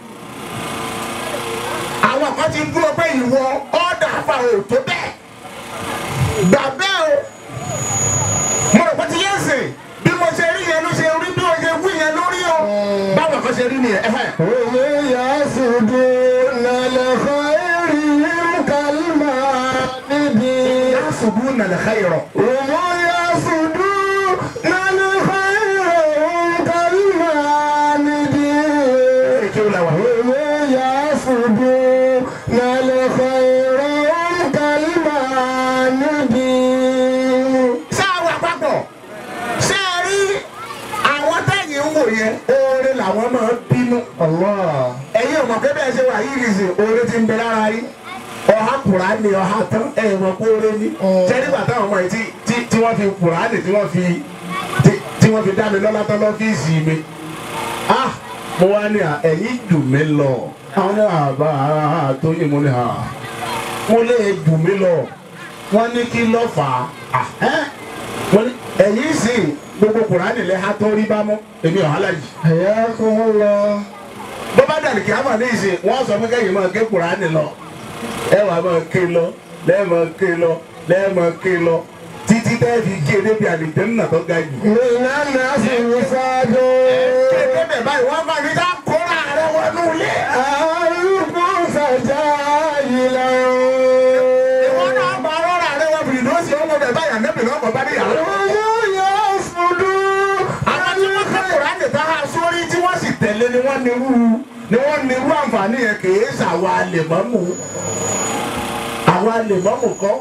àwọn kan ti dúró pé ìwọ ọ̀dà àfa ò tó bẹ́ẹ̀ gbà bẹ́ẹ̀ o mo rò pé ti yẹn sè bí mo ṣe rí yẹn ló ṣe rí bí mo ṣe wí yẹn lórí o báwọn kan ṣe rí nìyẹn ẹ̀hẹ́. òye yasudu nàlẹ́ fàáyìrì kàlmà níbi. yasubu nàlẹ́ xayirọ. òmò yasudu nàlẹ́ fàáyìrì kàlmà níbi. kí o la wà. òye yasudu nàlẹ́ fàáyìrì kàlmà níbi. ṣé àwọn àpapọ̀ ṣé ẹ rí àwọn tẹ̀yìn ń wò yẹn oore làwọn máa ń bínú. Allah. ẹ̀yin ọmọ pé bẹ́ẹ̀ ṣe wà yìí nìsín oore ti ń bẹ lára yín ọha kùránì ọha tán ẹ̀yin mọ̀ pé oore ní. ṣé nígbà táwọn ọmọ yìí tí tí tí wọ́n fi kùránì tí wọ́n fi tí tí wọ́n fi dá mi lọ́lá tán lọ́fíìsì mi. ah mo wá ní à ẹ̀yin jù mí lọ. àwọn ní àbá tó yẹ mo ní à mo lè jù mí lọ. wọ́n ní kí ló fà á. ẹ́ wọ́n ní ẹ̀yin sì gbogbo kùránì lẹ́ ha tó rí bá mọ́ èmi ọ̀hálà yìí Hayakumullah. bó bá dàrí kí á mà ní ìsìn wọ́n sọ fún kẹ́yìn máa ké kùránì lọ ẹ wà máa ké lọ lẹ́ẹ̀ máa ké lọ lẹ́ẹ̀ máa ké lọ títí tẹ́ fi ké débi àlìjẹ́ nínà tó ga jù. Mìíràn náà sì ń ṣáájú. ké débẹ̀ báyìí wọ́n máa ní ká kóra rẹ wọnú ilé. Àlùkò sàjà ìlà. ìwọ náà bá rọra rẹ wọ bìrì lọ́sì ọmọ bẹ̀ báyà nẹ́bì náà kọ́ bá ní yàrá. Òye yẹ fúdú. àwọn tí wọ́n ké kùránì tá a sórí tí wọ́n sì tẹ̀lé ni wọ́n ní irú ni wọ́n ní irú àǹfààní yẹn kì í ṣàwa lèmọ́mù àwa lèmọ́mù kọ́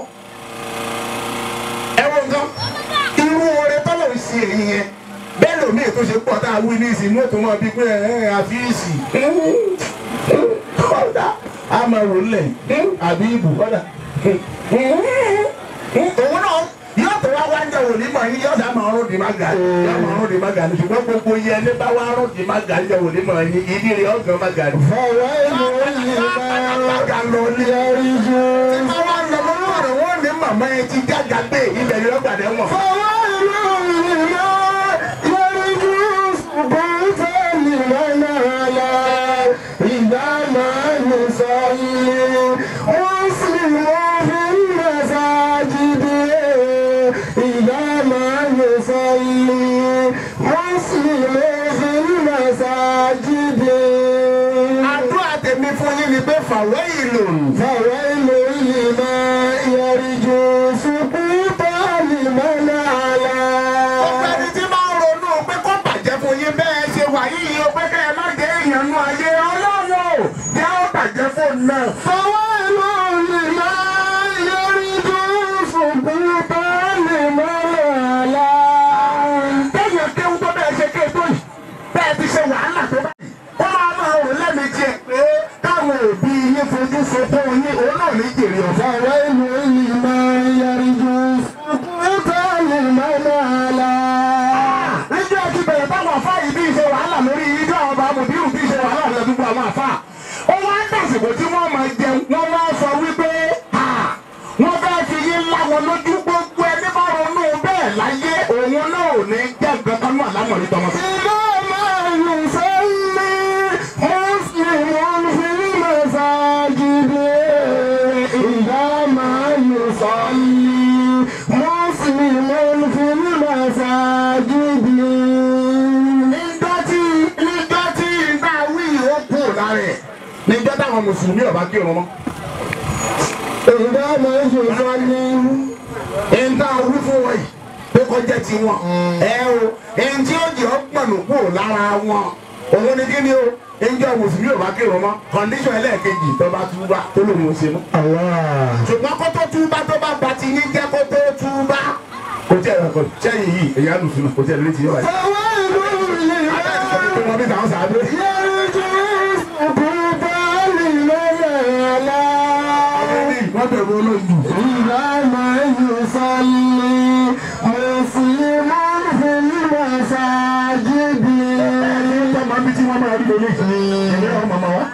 ẹ wo nǹkan irú oore tọ́lọ̀ ń ṣe èyí yẹn bẹ́ẹ̀ lómi ètò ṣe pọ̀ tá a wí ní ìsìn mọ́tò mọ́ bíi pé ẹ̀ ẹ́ àfíìsì kọ́dà a máa wò lẹ̀ àbí ibù kọ́dà òun náà yóò tó wá wá ń jẹ wòlíì mọ̀ yín yóò dá máa rún di má ga yóò máa rún di má ga ní ṣùgbọ́n gbogbo yẹ ní bá wá rún di má ga ń jẹ wòlíì mọ̀ yín ìdí rẹ̀ ọ̀gán má ga ní. Fọwọ́ ìlú yìí máa yọrí jù. Àwọn àlọ́mọ́ ọ̀rọ̀ wọn ní màmá ẹ ti jága gbé ilẹ̀ yóò gbàdé wọn. Fọwọ́ ìlú yìí máa yọrí jù. Ṣùgbọ́n fẹ́ẹ̀lì lọ́nà àlá. Ìgbà máa ń sọ̀lẹ̀. Wọ́n sì mọ́ fi ń mẹ́sàgídé. Ìgbà máa ń sọ̀lẹ̀. Wọ́n sì mọ́ fi ń mẹ́sàgídé. Àdúrà tèmi fún yín ni pé fàwọ́ ìlò. فويل لمن يرجو سقوط لمن على Gbogbo ẹni tí máa ń ronú pé kó bàjẹ́ fún yín bẹ́ẹ̀ ṣe wà yìí o pé kẹ́ ẹ má jẹ́ èèyàn nú ayé ọlọ́run o jẹ́ ó bàjẹ́ fún náà. فويل لمن يرجو سقوط لمن على Téèyàn kéwú tó bẹ́ẹ̀ ṣe ké tó yìí bẹ́ẹ̀ ti ṣe wàhálà tó báyìí. Ó máa máa rò lẹ́mìí ẹ̀ pé káwọn òbí yín fojú sunkún yín òun náà ní jèrè ọ̀fẹ́. فويل لمن يرجو سقوط لمن على níjọ́ ti bẹ̀rẹ̀ táwọn afá yìí bí ṣe wàhálà lórí ijó àwọn ọba mùdírù bí ṣe wàhálà lórí gbogbo àwọn afá. ó wá ń dàsìkò tí wọ́n máa jẹun wọ́n wá sọ wípé "Ha, wọ́n fẹ́ fi yín ńlá wọn lójú gbogbo ẹni bá ronú bẹ́ẹ̀ láyé òun náà ò ní jẹ́ nǹkan kan náà lámọ̀rí tọmọ. إذا ما يصلي مسلم في المساجد إذا ما يصلي مسلم في المساجد níjọ́ tí níjọ́ tí iná wí ó kù lára ẹ̀ níjọ́ táwọn mùsùlùmí ọba kí òun mọ́. إذا ما يصلي ìta wí fún wọn yìí pé kọjá ti wọn. ẹ o èyí tí ó jẹ́ ọgbọ̀nù kúrò lára wọn òun ni kí ni o ẹnjọ́ mùsùlùmí ò bá kírun mọ́ kọ́ndíṣọ̀n ẹlẹ́ẹ̀kejì tó bá túbá tó lòun ò ṣe mọ́. الله ṣùgbọ́n kó tó túbá tó bá ba ti yín jẹ́ kó tó túbá kò tí ẹ kò sẹ́yìn yìí èyí á lù sùn kò tí ẹ lórí ti yọ báyìí. wọ́n bí tàwọn sàádé. wọ́n bẹ̀rù olóyún. ẹ̀ẹ́dẹ́gbẹ́ máa bí tí wọ́n máa rí lórí. ẹ̀yẹ́ wọn màmá wa.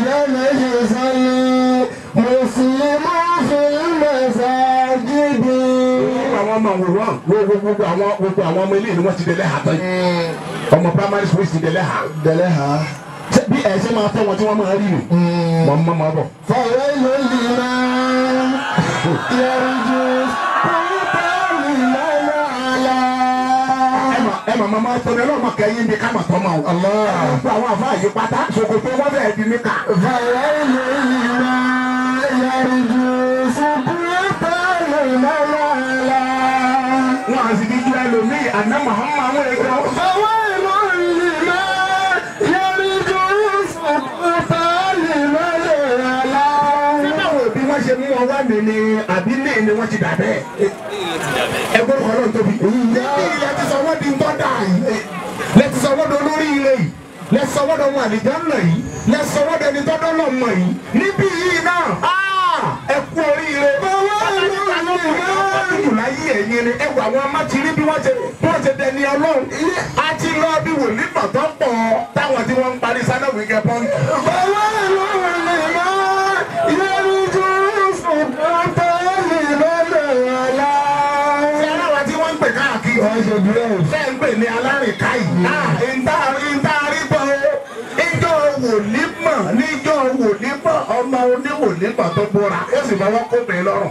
gbogbo àwọn ọmọ òwúrọ̀ gbogbo gbogbo àwọn gbogbo àwọn ọmọ ilé ni wọ́n ti dẹ̀lẹ́ hà tán yìí. ọmọ primary school ti dẹ̀lẹ́ hà. Dẹ̀lẹ́ ha. Ṣé bí ẹ ṣe máa tọ́ wọn tí wọ́n máa rí nù. mọ̀ mọ́ mọ́ bọ̀. فويل لمن يرجو سلطان المنعلى ẹ mà ẹ mà máa tọ́ ni ọlọ́mọ kẹ́yìn bí ká mà tọ́ ma o. gbogbo àwọn àfa yìí pátá ṣòkòtò wọn bẹ̀rẹ̀ di níkà. فويل لمن يرجو سلطان المنعلى wọn à sì ní ju ẹlòmíì àná mahama àwọn èèyàn. فويل لمن يرجو سلطان المنعلى báwo bí wọ́n ṣe mú wọn wá mi ni àbí ní ni wọ́n ti dà bẹ́ẹ̀. ẹgbẹ́ kan náà tóbi. níbi ilẹ̀ ti sọ wọ́n di ń tọ́ da yìí. lẹ ti sọ wọ́n di olórí ilé yìí. lẹ sọ wọ́n di ọmọ àlìjáná yìí. lẹ sọ wọ́n di ẹni tọ́dọ́ náà mọ̀ yìí. níbí yìí náà áà, ẹ kú oríire. láyé ẹ̀yin ni ẹ wọ àwọn amátirí bí wọ́n ṣe bí wọ́n ṣe dẹni ọlọ́run. a ti lọ bí wòlíì pàtó pọ̀ táwọn tí wọ́n ń parí sánáwó ìkẹ́ pọ́ńkì. ṣé aláwa tí wọ́n ń pè káàkiri. ṣé ń pè ní alárìnká yìí. ìta ìta rígbọ́ ìjọ wòlímọ̀ níjọ wòlímọ̀ ọmọ oníwòlímọ̀ tó bóra ó sì máa wọ́n kó bẹ́ẹ̀ lọ́rùn.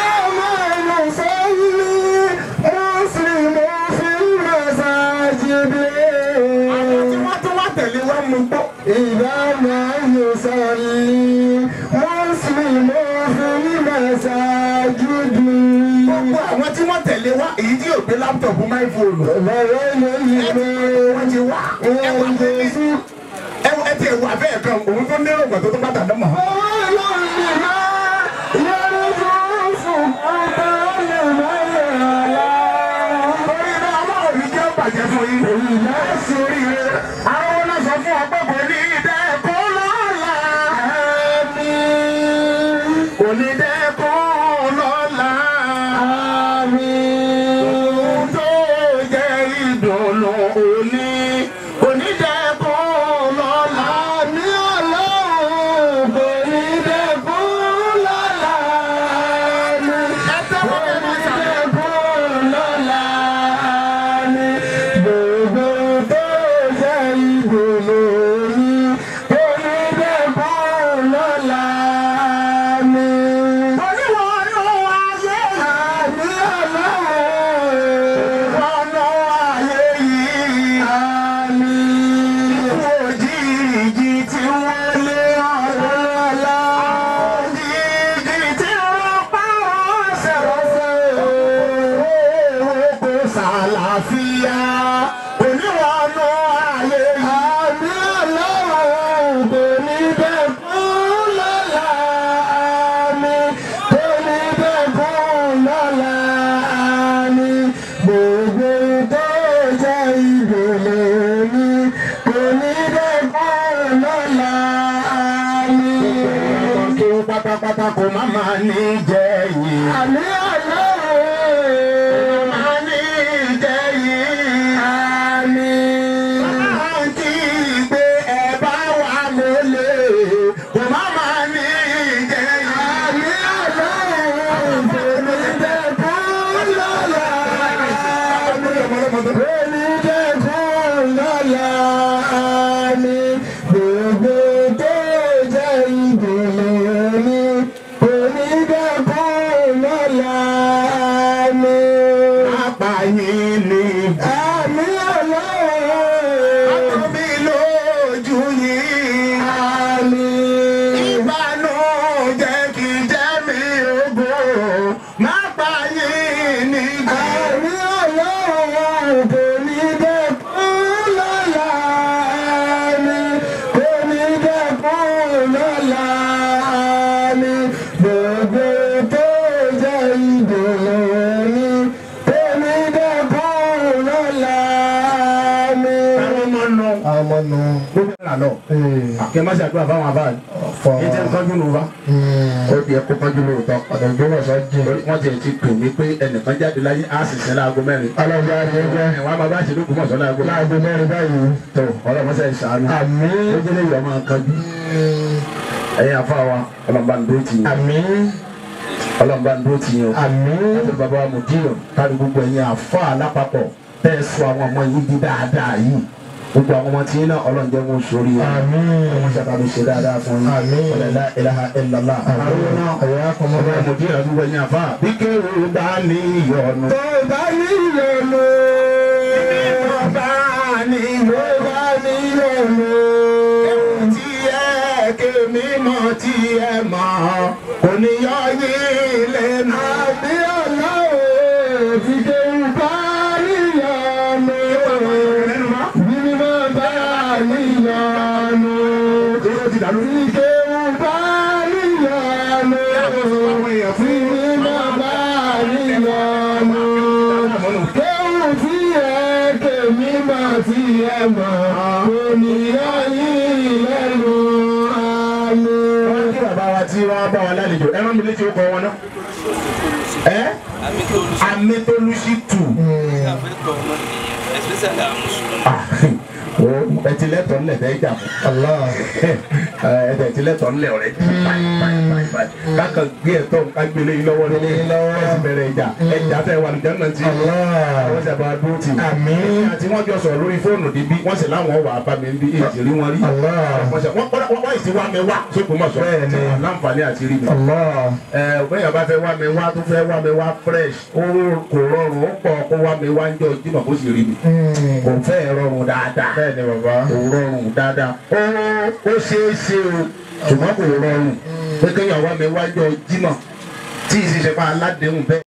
àwọn tí wọ́n tún wá tẹ̀lé wọn mú gbọ́. إذا ما يصلي مسلم في المساجد gbogbo àwọn tí wọ́n tẹ̀lé wá èyí tí yóò gbé láptọ̀pù máìfóònù. wọ́n ti wá ẹwà bẹ́ẹ̀ ẹwà ẹ ti ẹwà bẹ́ẹ̀ kan òun tó ní ọgbà tó tó bá tàdé mọ́. torí náà ọlọ́run ní jẹ́ bàjẹ́ fún yín. láti oríire àwọn náà sọ fún ọgbẹ́ kò ní dẹ́kun lọ́la. kò ní dẹ́kun lọ́la. ohun tó jẹ́ ìdùnnú òní kò ní dẹ́kun lọ́la. ẹ tẹ́wọ́ bẹ́ẹ̀ máa ṣàlẹ́. oníwọ̀nù ayé wọnú ayé yìí. ikú òjijì tí wọ́n lé ọ̀rọ̀ lọ. òjijì tí wọ́n pa wọ́n ṣẹ̀rọ̀ṣẹ̀. kò sàlàfíà. oníwọ̀nù ayé yìí. Gbogbo tó jẹ́ ìdòlè mi, kò ní dẹ́kun lọ́la mi. ọmọ kí ó pátápátá kò má máa ní jẹ́ yìí. Àmì ọlọ́run. máa ní jẹ́ yìí. Àmì. máa ń kí pé ẹ bá wà lólè. kò má máa ní jẹ́ yìí. Àmì ọlọ́run. Kò ní dẹ́kun lọ́la mi. Kò ní dẹ́kun lọ́la mi. Gbogbo tó jẹ́ ìdùnnú mi. Kò ní dẹ́kun lọ́la mi. Apàyín ni Àmì ọlọ́run. àtọ́bí lójú yìí. Àmì. Ìbànújẹ́ kì í jẹ́ mi ògo. Má pààyàn nígbà. Àmì ọlọ́run kò ní dẹ́kun lọ́la mi. Kò ní dẹ́kun lọ́la mi. Gbogbo tó jẹ́ ìdùnnú mi. Kò ní fọ́nù. gbogbo ẹ̀ lọ kí ẹ má ṣe àdúrà fáwọn àbá rẹ̀ fọ́. ẹ jẹ́ nǹkan jùlọ fa. ó di ẹkọ kánjú lóòótọ́ ọ̀dọ̀ ìgbọ́mọ̀sọ́ jìn. wọ́n ti ti pè mí pé ẹnìkan jáde láyé á sì sin láago mẹ́rin. ọlọ́jà rẹ̀ jẹ́ ẹ̀wọ̀n a máa bá ṣèlú kùmọ̀sọ́ láago mẹ́rin. láago mẹ́rin báyìí. tó ọlọ́mọṣẹ́ ìṣàánú. àmín. ó jẹ́ lẹ́yìn ọmọ kanjú. ẹ̀yin àfa wa ọlọ́mọba ń dúró tì yín. àmín. ọlọ́mọba ń dúró tì yín o. àmín. láti bàbá wa mùdíyàn kárí gbogbo ẹ̀yin àfa alápapọ̀ tẹ́ ẹ sọ àwọn ọmọ yìí di dáadáa yìí gbogbo àwọn ọmọ tí yín náà ọlọ́run jẹ́ wọn sórí wọn. àmín. wọ́n ṣàkàbí ṣe dáadáa fún yín. Àmín. ọ̀lẹ́lá ilaha illallah. àwọn náà àyà kọ́mọ́ ọmọ bá. mùdíyàn gbogbo ẹ̀yin àfa bí kéwù bá ní ìyọnu. tó bá níyọnu. tó bá ní tó bá níyọnu. tí ẹ kémi mọ̀ tí ẹ mọ̀ kò ní yọ yín lẹ́nu. àbí ọlọ́wọ́ ti dé bá níyọnu. bí mo bá níyọnu. Kí ló ti dàlú? ti dé bá níyọnu. bí mo bá níyọnu. kéwù tí ẹ kémi mọ̀ tí ẹ mọ̀ kò ní yọ yín lẹ́nu àánú. wọ́n kí bàbá wa tí wọ́n bá wa lálejò ẹ rán mi létí ọkọ̀ wọn náà. ẹ amitolusi tù. especially àwọn mùsùlùmí. ẹ ti lẹ́tọ̀ọ́ nílẹ̀ tẹ́ jà fún. Allah. ẹ tẹ̀ ti lẹ́tọ̀ọ́ nílẹ̀ ọ̀rẹ́ jù. kákan gbé ẹ̀tọ́ ká gbélé yín lọ́wọ́ ní Gbélé yín lọ́wọ́. ẹ sì bẹ̀rẹ̀ ìjà ẹjà tẹ̀ wà lùjọ́ náà ti. Allah. wọ́n sì bá dúró tì. Àmín. àti wọ́n jọ sọ̀rọ̀ lórí fóònù níbí wọ́n sì láwọn wà bá mi bí èjì rí wọn rí. Allah. wọ́n sì wọ́n wọ́n wọ́n sì wá mi wá sókun mọ̀ sọ. Bẹ́ẹ̀ni. láǹfààní àti rí mi Allah. ẹ bẹ́ẹ̀ bá fẹ́ wá mi wá tó fẹ́ wá mi wá fresh ó kò rọrùn ó pọ̀ kó wá mi wá ń jọ jímọ̀ kó sì rí mi kò fẹ́ rọrùn dáadáa Bẹ́ẹ̀ni bàbá. kò rọrùn dáadáa ó ó ṣeé ṣe o ṣùgbọ́n kò rọrùn pé kéèyàn wá mi wá ń jọ jímọ̀ tí ì sì ṣe pa aládéhùn bẹ́ẹ̀.